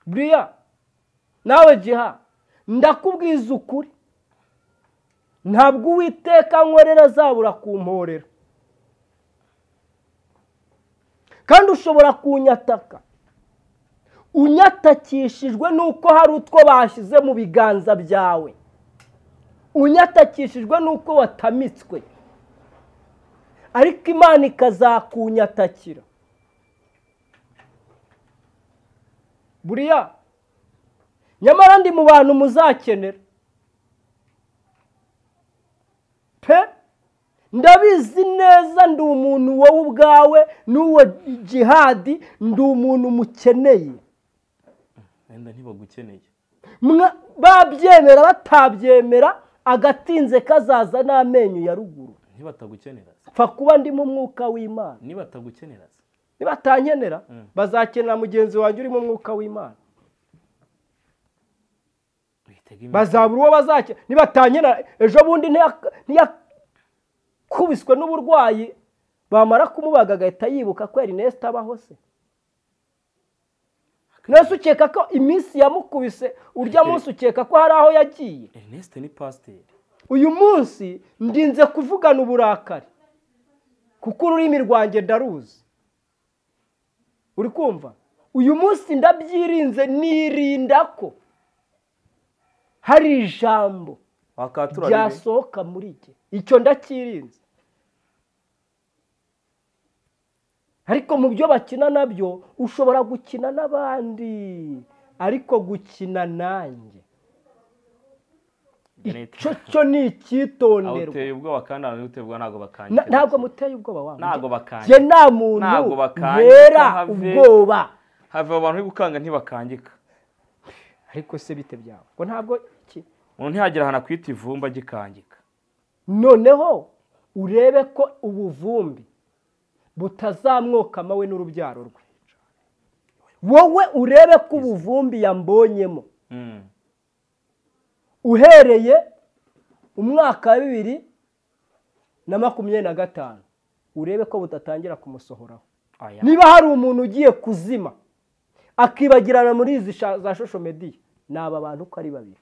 buriya nawe jiha ndakubwiza ukuri ntabwo uwiteka nkorera azabura kumporera kandi ushobora kunyataka unyatakishijwe n'uko hari utwo bashyize mu biganza byawe unyatakishijwe n'uko watamitswe ariko imana ikazakunyatakira buriya nyamara ndi mu bantu muzakenera pe ndabizi neza ndi umuntu wowe ubwawe n'uwo jihadi ndi umuntu mukeneye
wenda ntibagukeneye
Mwa- babyemera batabyemera agatinze kazaza n'amenyo ya ruguru
ntibatagukenera se
pfa kuba ndimo umwuka w'imana
nibatagukenera se
nibatankenera
Mm.
bazakenera mugenzi wanjye urimo umwuka w'imana
witega imitego.
bazabura uwo bazakenera nibatankenera ejo bundi ntiyak- ntiyakubiswe n'uburwayi bamara kumubaga agahita yibuka ko erineste abaho se mwese ukeka ko iminsi yamukubise urya munsi ukeka ko hari aho yagiye
ernest ni pasiteri
uyu munsi ndinze kuvugana uburakari kuko ururimi rwanjye ndaruzi uri kumva uyu munsi ndabyirinze nirinda ko hari ijambo
wakatura ribe
ryasohoka muri jye icyo ndacyirinze ariko mu byo bakina nabyo ushobora gukina n'abandi ariko gukina nanjye
Janet,
icyo cyo ni
aho
icyitonderwa
uteye ubwoba kandi ahantu utebwa ntabwo bakanyerera
Na- ntabwo muteye ubwoba wangu
Ntabwo bakangika.
njye nta muntu
Ntabwo bakangika,
ntera
have-
ubwoba
have abantu bari gukanga ntibakangika
ariko se bite byawe ngo ntabwo iki
umuntu ntihagire ahantu akwita ivumba agikangika
noneho urebe ko ubuvumbi butazamwokama we n'urubyaro rwe wowe urebe ko ubuvumbi yambonyemo
Mm.
uhereye umwaka wa bibiri na makumyabiri na gatanu urebe ko butatangira kumusohoraho
Oya.
niba hari umuntu ugiye kuzima akibagirana muri izi sha- za shosho mediya ni aba bantu uko ari babiri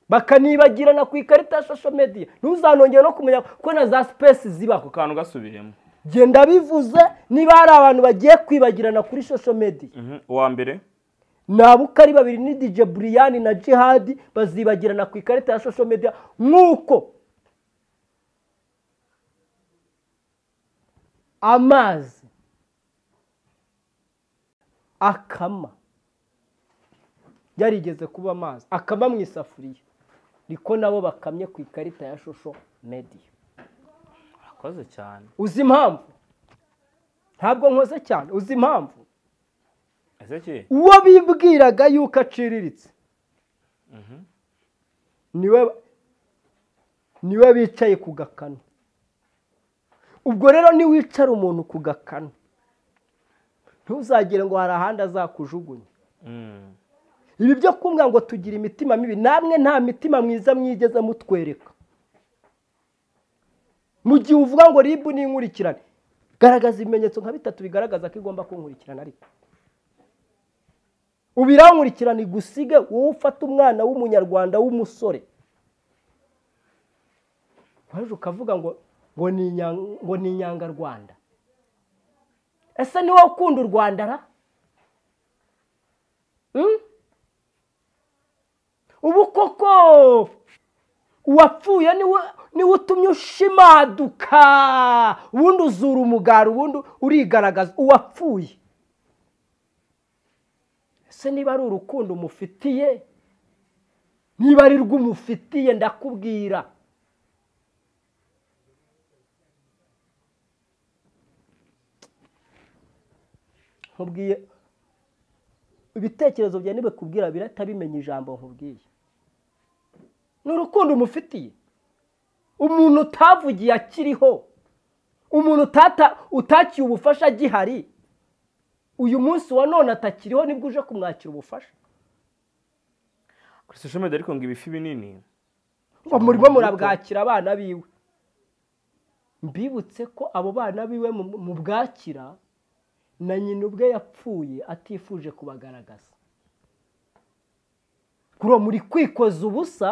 bakanibagirana ku ikarita ya shosho mediya ntuzanongere no kumenya ko na za sipesi zibaho
ako kantu gasubiyemo
genda bivuze niba hari abantu bagiye kwibagirana kuri shosho mediya
Mhm. uwa mbere
ni abo uko ari babiri ni dj buriyani na jihadi bazibagirana ku ikarita ya social media nk'uko amazi akama yarigeze kuba amazi akama mu isafuriya niko nabo bakamye ku ikarita ya social media
urakoze cyane
uzi impamvu ntabwo nkoze cyane uzi impamvu
ese ki
uwo bibwiraga yuko aciriritse niwe niwe bicaye ku gakanu ubwo rero niwicara umuntu ku gakanu ntuzagire ngo hari ahandi azakujugunya
Mm.
ibi byo kumbwa ngo tugira imitima mibi namwe nta mitima myiza mwigeze mutwereka mu gihe uvuga ngo ribu ni inkurikirane garagaza ibimenyetso nka bitatu bigaragaza ko igomba kunkurikirana ariko ubirankurikirana igusige wowe ufata umwana w'umunyarwanda w'umusore waje ukavuga ngo ngo ni inya- ngo ni inyangarwanda ese ni wowe ukunda u rwanda ra Hmm? ubu koko uwapfuye niwe niwe utumye ushimaduka ubundi uzura umugara ubundi urigaragaza uwapfuye ese niba ari urukundo umufitiye niba ari rwo umufitiye ndakubwira nkubwiye ibitekerezo byawe ntibikubwira biratabimenya ijambo nkubwiye ni urukundo umufitiye umuntu utavugiye akiriho umuntu utata- utakiye ubufasha agihari uyu munsi wa none atakiriho nibwo uje kumwakira ubufasha
kuri social media ariko ngo ibifi binini
ngo murimo murabwakira abana biwe mbibutse ko abo bana biwe mu- mu bwakira na nyina ubwe yapfuye atifuje kubagaragaza kuri uwo muri kwikoza ubusa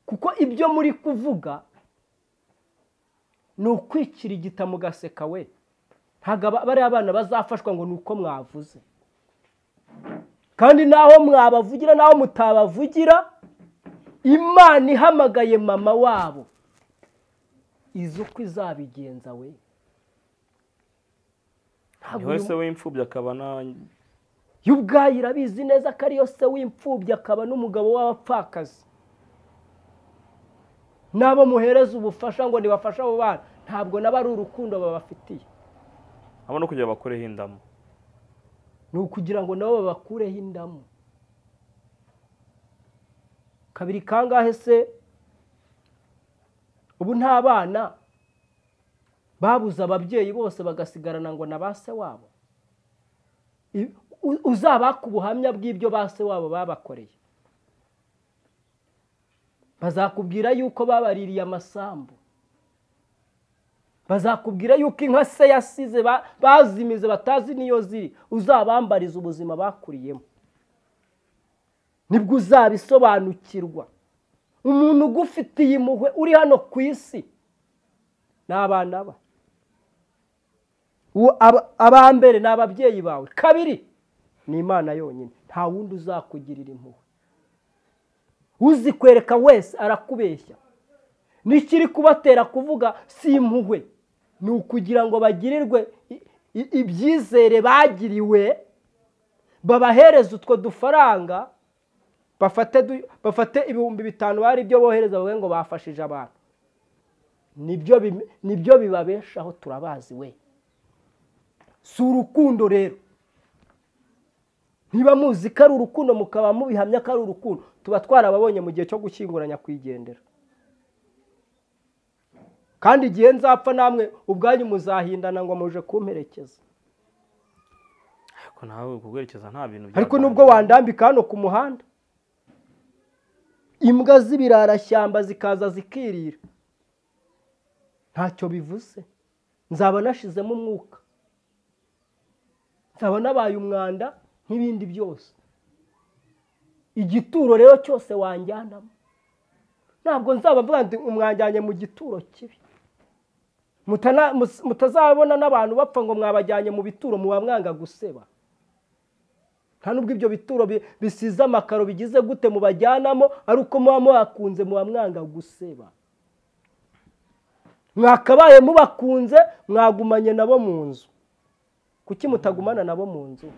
kuko ibyo muri kuvuga ni ukwikira igita mugaseka we ntabwo aba- bariya bana bazafashwa ngo ni uko mwavuze kandi naho mwabavugira naho mutabavugira imana ihamagaye mama wabo izi uko izabigenza we
ni
Ntabwo
wowe
uyu-
se w'imfubyi akaba na
yo ubwayo irabizi neza ko ariyo se w'imfubyi akaba n'umugabo w'abapfakazi n'abo muhereza ubufasha ngo ntibafashe abo bana ntabwo nabo ari urukundo babafitiye
abo no kugira bakoreho indamu
ni ukugira ngo nabo babakureho indamu kabiri kangahe se ubu nta bana babuze ababyeyi bose bagasigarana ngo na ba se wabo I- u- uzabaka ubuhamya bw'ibyo ba se wabo babakoreye bazakubwira yuko babaririye amasambu bazakubwira yuko inka se yasize ba- bazimize batazi n'iyo ziri uzabambariza ubuzima bakuriyemo nibwo uzabisobanukirwa umuntu ugufitiye impuhwe uri hano ku isi ni abana ba Uwo- aba- aba mbere ni ababyeyi bawe kabiri ni imana yonyine nta wundi uzakugirira impuhwe uzikwereka wese arakubeshya n'ikiri kubatera kuvuga si impuhwe ni ukugira ngo bagirirwe i- i- ibyizere bagiriwe babahereze utwo dufaranga bafate du- bafate ibihumbi bitanu bari ibyo bohereza bavuge ngo bafashije abantu nibyo bim- nibyo bibabeshaho turabazi we si urukundo rero niba muzi ko ari urukundo mukaba mubihamya ko ari urukundo tuba twarababonye mu gihe cyo gushyinguranya kwigendera kandi igihe nzapfa namwe ubwanyu muzahindana ngo muje kumperekeza
ariko nawe kuguherekeza nta bintu bya
ariko nubwo wandambika hano ku muhanda imbwa z'ibirarashyamba zikaza zikirira ntacyo bivuze nzaba nashizemo umwuka nzaba nabaye umwanda nk'ibindi byose igituro rero cyose wanjyanamo ntabwo nzaba mvuga nti umwajyanye mu gituro kibi Mutana- mus- mutazabona n'abantu bapfa ngo mwabajyanye mu bituro muba mwanga guseba nta nubwo ibyo bituro bi- bisize amakaro bigize gute mubajyanamo ari uko muba muhakunze muba mwanga guseba mwakabaye mubakunze mwagumanye nabo mu nzu kuki mutagumana nabo mu nzu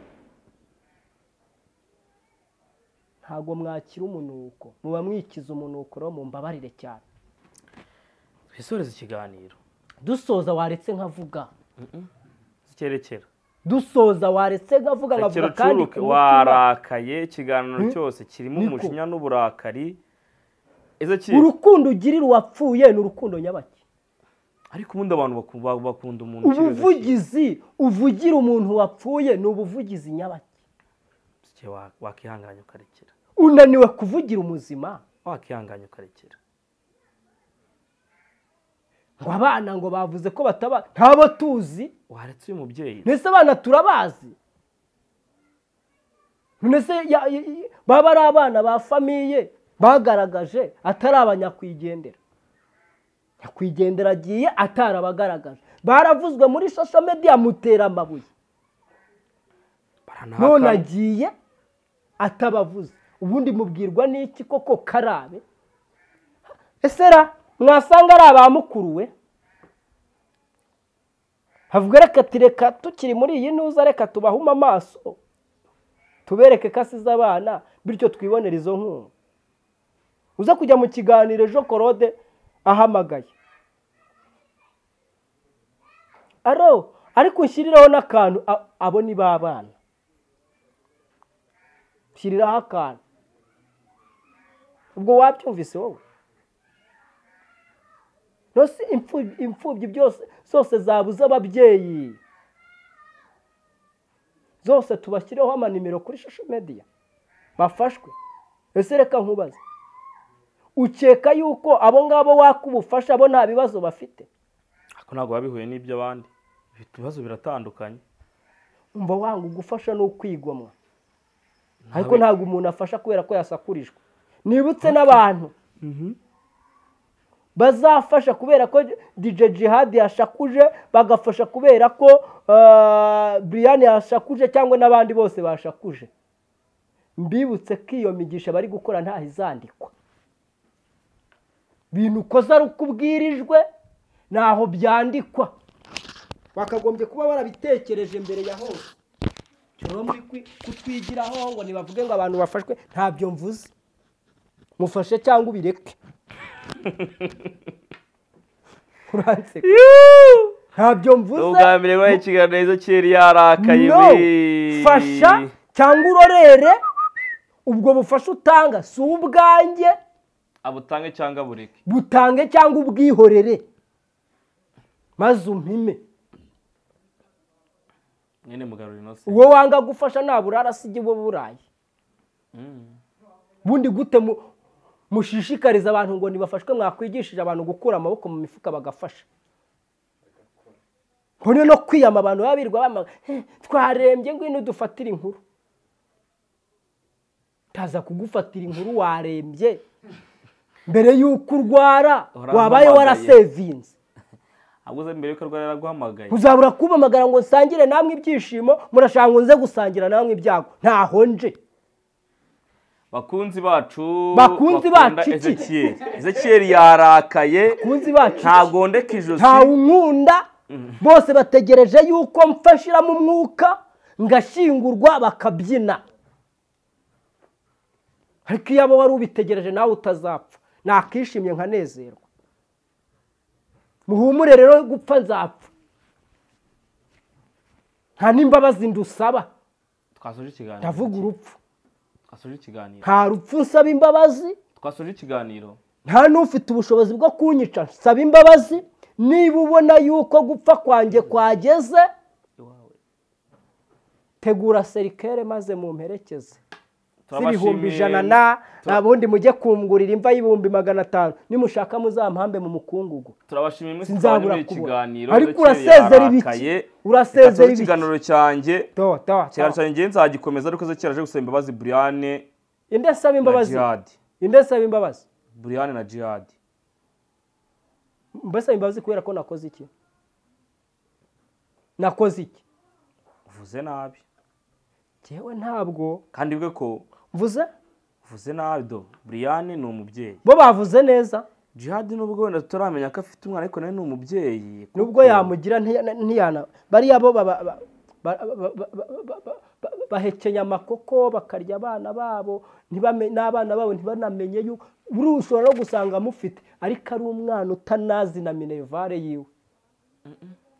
ntabwo mwakira umunuko muba mwikiza umunuko rero mumbabarire cyane
twisoreze ikiganiro
dusoza waretse nkavuga
cyerekera
dusoza waretse nkavuga
rekera
nkavuga kandi
ucuruke
ku mutima.
warakaye ikiganiro cyose kirimo
Niko.
umujinya n'uburakari ezekiyeli
urukundo ugirira uwapfuye ni urukundo nyabaki
ariko ubundi abantu baku- ba- bakunda umuntu ukiri Ezekiel.
ubuvugizi uvugira umuntu wapfuye ni ubuvugizi nyabaki
Ezekiel wa- wakihanganya ukarekera
unaniwe kuvugira umuzima
wakihanganya ukarekera
ngo abana ngo bavuze ko bataba ntabo tuzi
waretse uyu mubyeyi
mbese abana turabazi mbese ya- ya- ya- baba ari abana ba famiye bagaragaje atari abanyakwigendera nyakwigendera agiye atarabagaragaje baravuzwe muri social media mutera amabuye
baranahakana.
none agiye atabavuze ubundi mubwirwa n'iki koko karabe esera mwasanga ari abamukuruwe havuga reka ati reka tukiri muri iyi ntuza reka tubahume amaso tubereke ko asize abana bityo twibonere izo nkunga uza kujya mu kiganiro ejo korode ahamagaye aro ariko ushyirireho n'akantu a- abo ni ba bana shyiriraho akantu ubwo wabyumvise wowe rwose imfubyi imfubyi byose zose zabuze ababyeyi zose tubashyireho amanimero kuri social media bafashwe ese reka nkubaze ukeka yuko abo ngabo waka ubufasha bo nta bibazo bafite
ariko ntabwo biba bihuye n'iby'abandi Bifite ibibazo biratandukanye
umva wanga ugufasha ni ukwigomwa ariko
Ntawe-
ntabwo umuntu afasha kubera ko yasakurijwe nibutse n'abantu bazafasha kubera ko DJ Jihad yashakuje bagafasha kubera ko uh, Brian yashakuje cyangwa n'abandi bose bashakuje mbibutse ko iyo migisha bari gukora ntaho izandikwa ibintu ukoze ari uko ubwirijwe ntaho byandikwa bakagombye kuba barabitekereje mbere ya hose rero muri kwi- kutwigiraho ngo ntibavuge ngo abantu bafashwe ntabyo mvuze mufashe cyangwa ubireke uranseka ntabyo
ni
mvuze
ubwa mbere wabaye ikiganiro ezekiyeli yarakaye
no
we.
fasha cyangwa urorere ubwo bufasha utanga si ubwanjye
abutange cyangwa abureke
butange cyangwa ubwihorere maze umpime
mwene mugarura inose
uwo wanga gufasha nabura arasige uwo buraye
Mm.
ubundi gute mu- mushishikariza abantu ngo ntibafashwe mwakwigishije abantu gukura amaboko mu mifuka bagafasha nkone no kwiyama abantu baba birirwa bamaga "Eh, twarembye ngwino dufatire inkuru taza kugufatira inkuru warembye mbere y'uko urwara
Warampamagaye.
wabaye warasevinze
ahubwo uze mbere yuko arwara yaraguhamagaye
uzabura kumpamagara ngo nsangire namwe ibyishimo murashaka ngo nze gusangira namwe ibyago ntaho nje
bakunzi bacu
Bakunzi
bakunda
bacu iki?
ezekiyeli ezekiyeli yarakaye
kunzi bacu
ntagondeka ijosi
ntawe unkunda bose bategereje yuko mfashiramo umwuka ngashyingurwa bakabyina ariko iyo abo wari ubitegereje nawe utazapfa nakishimye nkanezerwa muhumure rero gupfa nzapfa nta n'imbabazi ndusaba
twasoje ikiganiro
ndavuga urupfu
twasoje ikiganiro
nta rupfu nsaba imbabazi
twasoje ikiganiro
nta n'ufite ubushobozi bwo kunyica nsaba imbabazi niba ubona yuko gupfa kwanjye kwageze
iwawe
tegura serikere maze mumperekeze z'ibihumbi
Turabashimiye.
ijana na nta bundi mujye kungurira imva y'ibihumbi magana atanu nimushaka muzampambe mu mukungugu
turabashimiye mwese
Sinzabura
twari muri iki
kubona.
kiganiro
Ariko
ndakeye,
urasezera ibiki?
arakaye.
Urasezera
Reka turebe
ibiki?
ikiganiro cyanjye
to to
ikiganiro cyanjye ngiye nzagikomeza ariko ze kera aje gusaba imbabazi Briane
inde saba
na
imbabazi
Jihad
inde saba imbabazi
Briane na Jihad
mbese imbabazi kubera ko nakoze iki nakoze iki
uvuze nabi
njyewe ntabwo
kandi bwe ko
mvuze
uvuze nabi do Briane ni umubyeyi
bo bavuze neza
Jihad nubwo wenda tutaramenya ko afite umwana ariko nawe ni umubyeyi
nubwo yamugira ntiya- ntiyana bariya bo baba- ba- ba- ba- ba- ba- ba- ba- ba- bahekenya amakoko bakarya abana babo ntibame- n'abana babo ntibanamenye yuko buri ushobora no gusanga amufite ariko ari umwana utanazi na minevare yiwe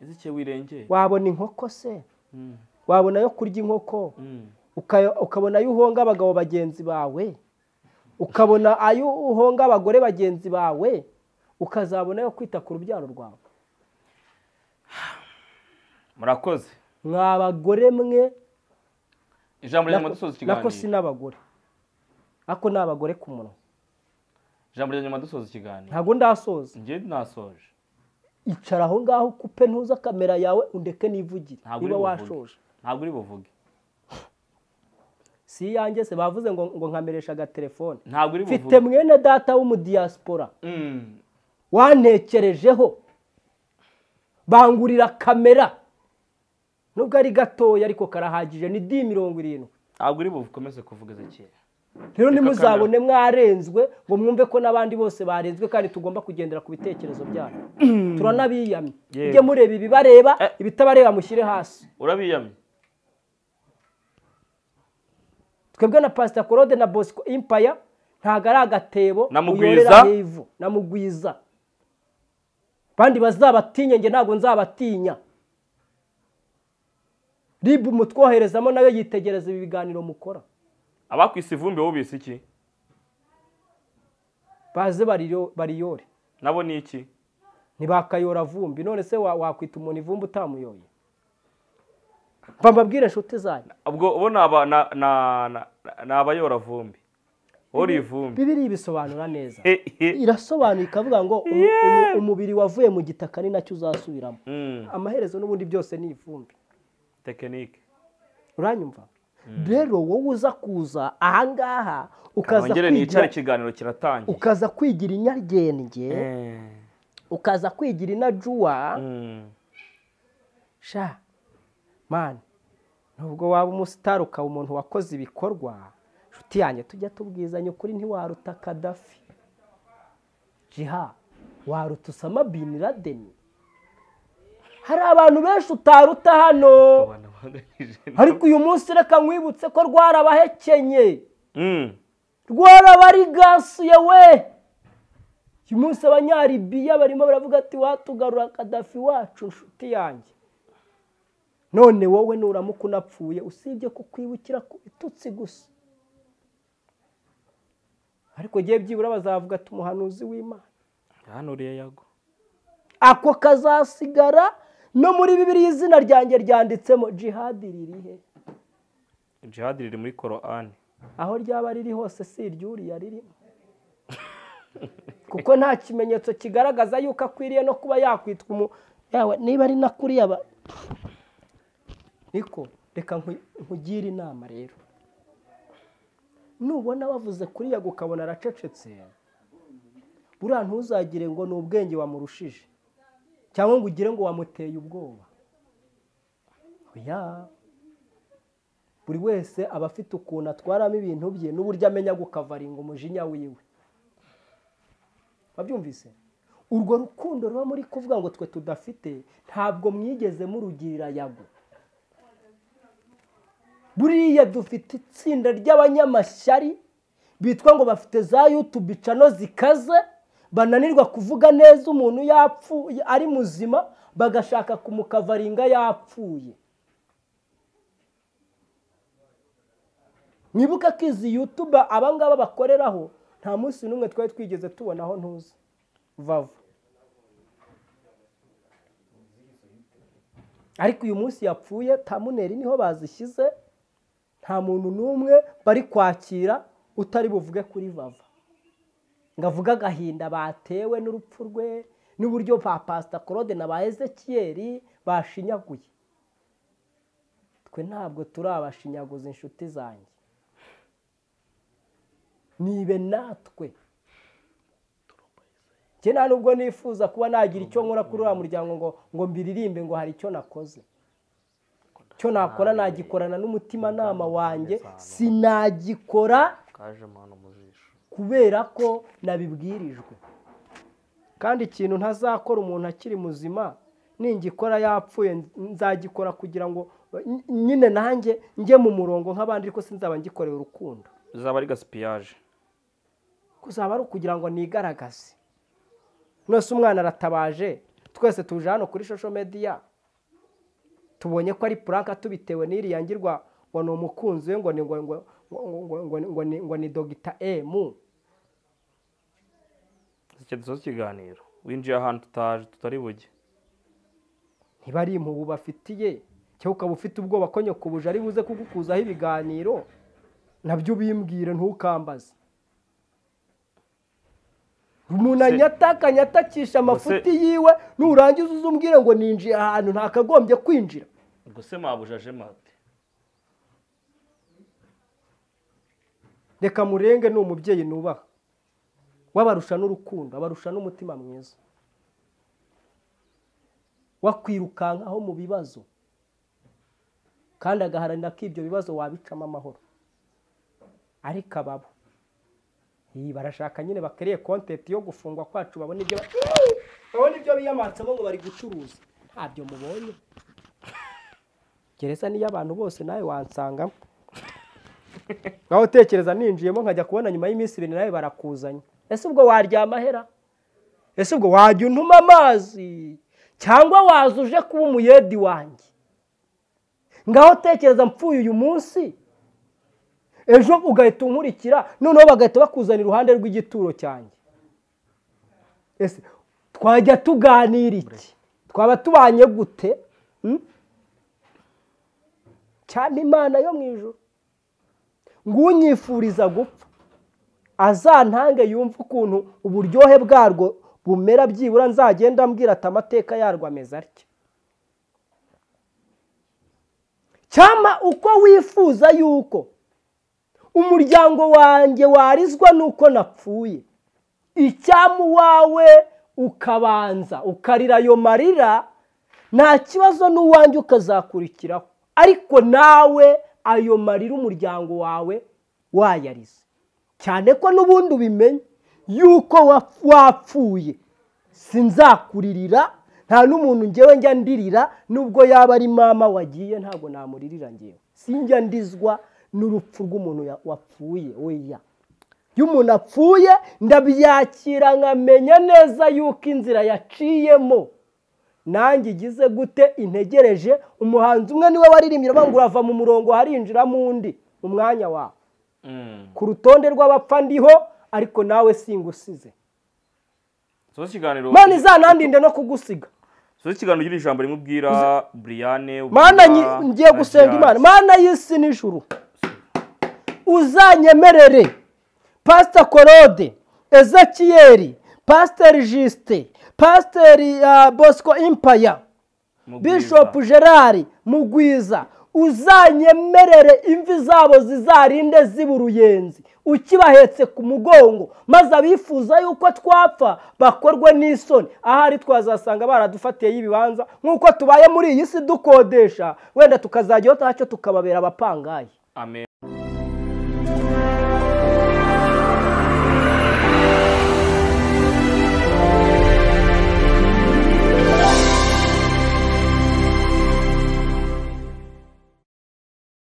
izike wirengeye
wabona inkoko se
Mm,
wabona yo kurya inkoko
mm.
uka- ukabona ayo uhonga abagabo bagenzi bawe ukabona ayo uhonga abagore bagenzi bawe ukazabona yo kwita ku rubyaro rwawe
murakoze
mwa bagore mwe
ijambo rya nyuma dusoza
nako si
ikiganiro
n'abagore ako ni abagore ku munwa
ijambo rya nyuma dusoza ikiganiro
ntabwo ndasoza
njye nasoje
icara aho ngaho kupe ntuza kamera yawe undeke nivugire
Ntabwo uri
niba
buvuge.
washoje
ntabwo uri buvuge
si iyanjye se bavuze ngo ngo nkameresha agatelefone
ntabwo uri
mfite
buvuge
mwene data w'umudiyasipora
Mm,
wantekerejeho bangurira kamera nubwo ari gatoya ariko karahagije ni di mirongo irindwi
ntabwo uri buvuge ukomeze kuvuga ezekera
rero
Reka
ntimuzabone mwarenzwe ngo mwumve ko n'abandi bose barenzwe kandi tugomba kugendera ku bitekerezo byabo turanabiyamye
Yego.
mujye mureba ibibareba
Eh.
ibitabareba mushyire hasi
urabiyamye
twebwe na pasita claude na bosco impaya ntabwo ari agatebo
Namugwiza.
uyorera h'ivu namugwiza bandi bazabatinye nge ntabwo nzabatinya ribu mutwoherezamo nayo yitegereza ibi biganiro mukora
abakwise ivumbi wowe ubise iki
baze bariyo- bariyore
nabo ni iki
ntibakayora vumbi none se wa- wakwita umuntu ivumbi utamuyoye mba mbabwire inshuti zanyu
ubwo bo ni aba- na- na- na- ni abayora vumbi wowe uri ivumbi
bibiri bisobanura neza
Eh, eh.
irasobanura ikavuga ngo umu- umu- umubiri wavuye mu gitaka ni nacyo uzasubiramo
Mm,
amaherezo n'ubundi byose ni ivumbi
tekinike
uranyumva rero wowe uza kuza ahangaha ukaza
nongere nicare
kwigira
ikiganiro kiratangiye
ukaza kwigira inyaryenge
Eh,
ukaza kwigira inajuwa
mm.
sha mani nubwo waba umusitari ukaba umuntu wakoze ibikorwa inshuti yanjye tujya tubwizanya ukuri ntiwaruta kadafi jiha waruta usama bin laden hari abantu benshi utaruta hano
Abantu bahangayikishije nabo.
ariko uyu munsi reka nkwibutse ko rwarabahekenye
Mm,
rwarabarigasuye we uyu munsi abanyaribiya barimo baravuga ati watugarura kadafi wacu inshuti yanjye none wowe nuramuka unapfuye usibye kukwibukira ku bitutsi gusa ariko gihe byibura bazavuga ati umuhanuzi w'imana
yahanuriye yago
ako kazasigara no muri bibiriya izina ryanjye ryanditsemo jihadi ririhe
jihad riri muri korani
aho ryaba riri hose si iryuriya ririmo kuko nta kimenyetso kigaragaza yuko akwiriye no kuba yakwitwa umu yawe niba ari na kuriya ba niko reka nku- nkugire inama rero nubona bavuze kuriya ukabona aracecetse buriya ntuzagire ngo ni ubwenge wamurushije cyangwa ngo ugire ngo wamuteye ubwoba oya buri wese aba afite ukuntu atwaramo ibintu bye n'uburyo amenya gukavaringa umujinya wiwe wabyumvise urwo rukundo ruba muri kuvuga ngo twe tudafite ntabwo mwigeze murugirira yago buriya dufite itsinda ry'abanyamashyari bitwa ngo bafite za yutubu icano zikaze bananirwa kuvuga neza umuntu yapfuye ari muzima bagashaka kumukavaringa yapfuye mwibuke ko izi yutuba abangaba bakoreraho nta munsi n'umwe twari twigeze tubonaho ntuzi vava ariko uyu munsi yapfuye tamuneri niho bazishyize nta muntu n'umwe bari kwakira utari buvuge kuri vava ngo avuge agahinda batewe n'urupfu rwe n'uburyo ba pasita claude na ba ezekiyeri bashinyaguye twe ntabwo turi abashinyaguzi inshuti zanjye nibe natwe njye nta nubwo nifuza kuba nagira icyo nkora kuri uriya muryango ngo ngo mbiririmbe ngo hari icyo nakoze icyo nakora nagikorana n'umutimanama wanjye sinagikora
kaje mpano mu jisho
kubera ko nabibwirijwe kandi ikintu ntazakora umuntu akiri muzima ningikora yapfuye nzagikora kugira ngo n- nyine nanjye njye mu murongo nk'abandi ariko sinzaba ngikoreye urukundo
zaba ari gasipiyaje
kuzaba ari ukugira ngo nigaragaze nose umwana aratabaje twese tuje hano kuri social media tubonye ko ari puranka tubitewe n'iriya ngirwa ngo ni umukunzi we ngo ni ngo ngo ngo ngo ngo ngo ni ngo ni dogita emu
zikendezaho ikiganiro winjiye ahantu tutaje tutari bujye
ntiba ari impubu bafitiye cyangwa ukaba ufite ubwoba ko nyakubuje ari buze kugukuzaho ibiganiro nabyo ubimbwire ntukambaze umuntu anyataka anyatakisha amafuti yiwe nurangiza uze umbwire ngo ninjiye ahantu ntakagombye kwinjira
ubwo se mabujaje mate
reka murenge ni umubyeyi nubaha wabarusha n'urukundo abarusha n'umutima mwiza wakwirukankaho mu bibazo kandi agaharanira ko ibyo bibazo wabicamo amahoro ariko ababo iyi barashaka nyine bakariye kontenti yo gufungwa kwacu babona ibyo ba- babona ibyo biyamanitsemo ngo bari gucuruza ntabyo mubonye gereza niyo abantu bose nawe wansangamo nawe utekereza ninjiyemo nkajya kubona nyuma y'iminsi ibiri nawe barakuzanye ese ubwo waryama hera ese ubwo wajya untuma amazi cyangwa waza uje kuba umuyedi wanjye ngaho tekereza mpfuye uyu munsi ejo ugahita unkurikira noneho bagahita bakuzana iruhande rw'igituro cyanjye ese twajya tuganira iki twaba tubanye gute hmm? cyane imana yo mu ijoro ng'unyifuriza gupfa azantange yumve ukuntu uburyohe bwarwo bumera byibura nzagenda ambwira ati amateka yarwo ameze atya cyama uko wifuza yuko umuryango wanjye warizwa n'uko napfuye icyama uwawe ukabanza ukarira ayo marira nta kibazo n'uwanjye ukazakurikiraho ariko nawe ayo marira umuryango wawe wayarize cyane ko n'ubundi ubimenye yuko wa- wapfuye sinzakuririra nta n'umuntu ngewe njya ndirira nubwo yaba ari mama wagiye ntabwo namuririra ngewe sinjya ndizwa n'urupfu rw'umuntu ya- wapfuye weya iyo umuntu apfuye ndabyakira nkamenya neza yuko inzira yaciyemo nanjye igize gute integereje umuhanzi umwe niwe waririmbye aravuga ngo urava mu murongo harinjiramo undi mu mwanya wawe ku rutonde rw'abapfa ndiho ariko nawe singusize
soza ikiganiro
mana izanandinde no kugusiga
soza ikiganiro ugira ijambo rimwe ubwira buriyane
mana nyi- ngiye gusenga imana mana y'isi n'ijuru uzanyemerere pasita korode ezekiyeri pasiteri jisite pasiteri ah, bosco impaya bishop gerard mugwiza uzanyemerere imvi zabo zizarinde ziba uruyenzi ukibahetse ku mugongo maze abifuza yuko twapfa bakorwe n'isoni ahari twazasanga baradufatiyeho ibibanza nk'uko tubaye muri iyi si dukodesha wenda tukazajyaho ntacyo tukababera abapangayi
amen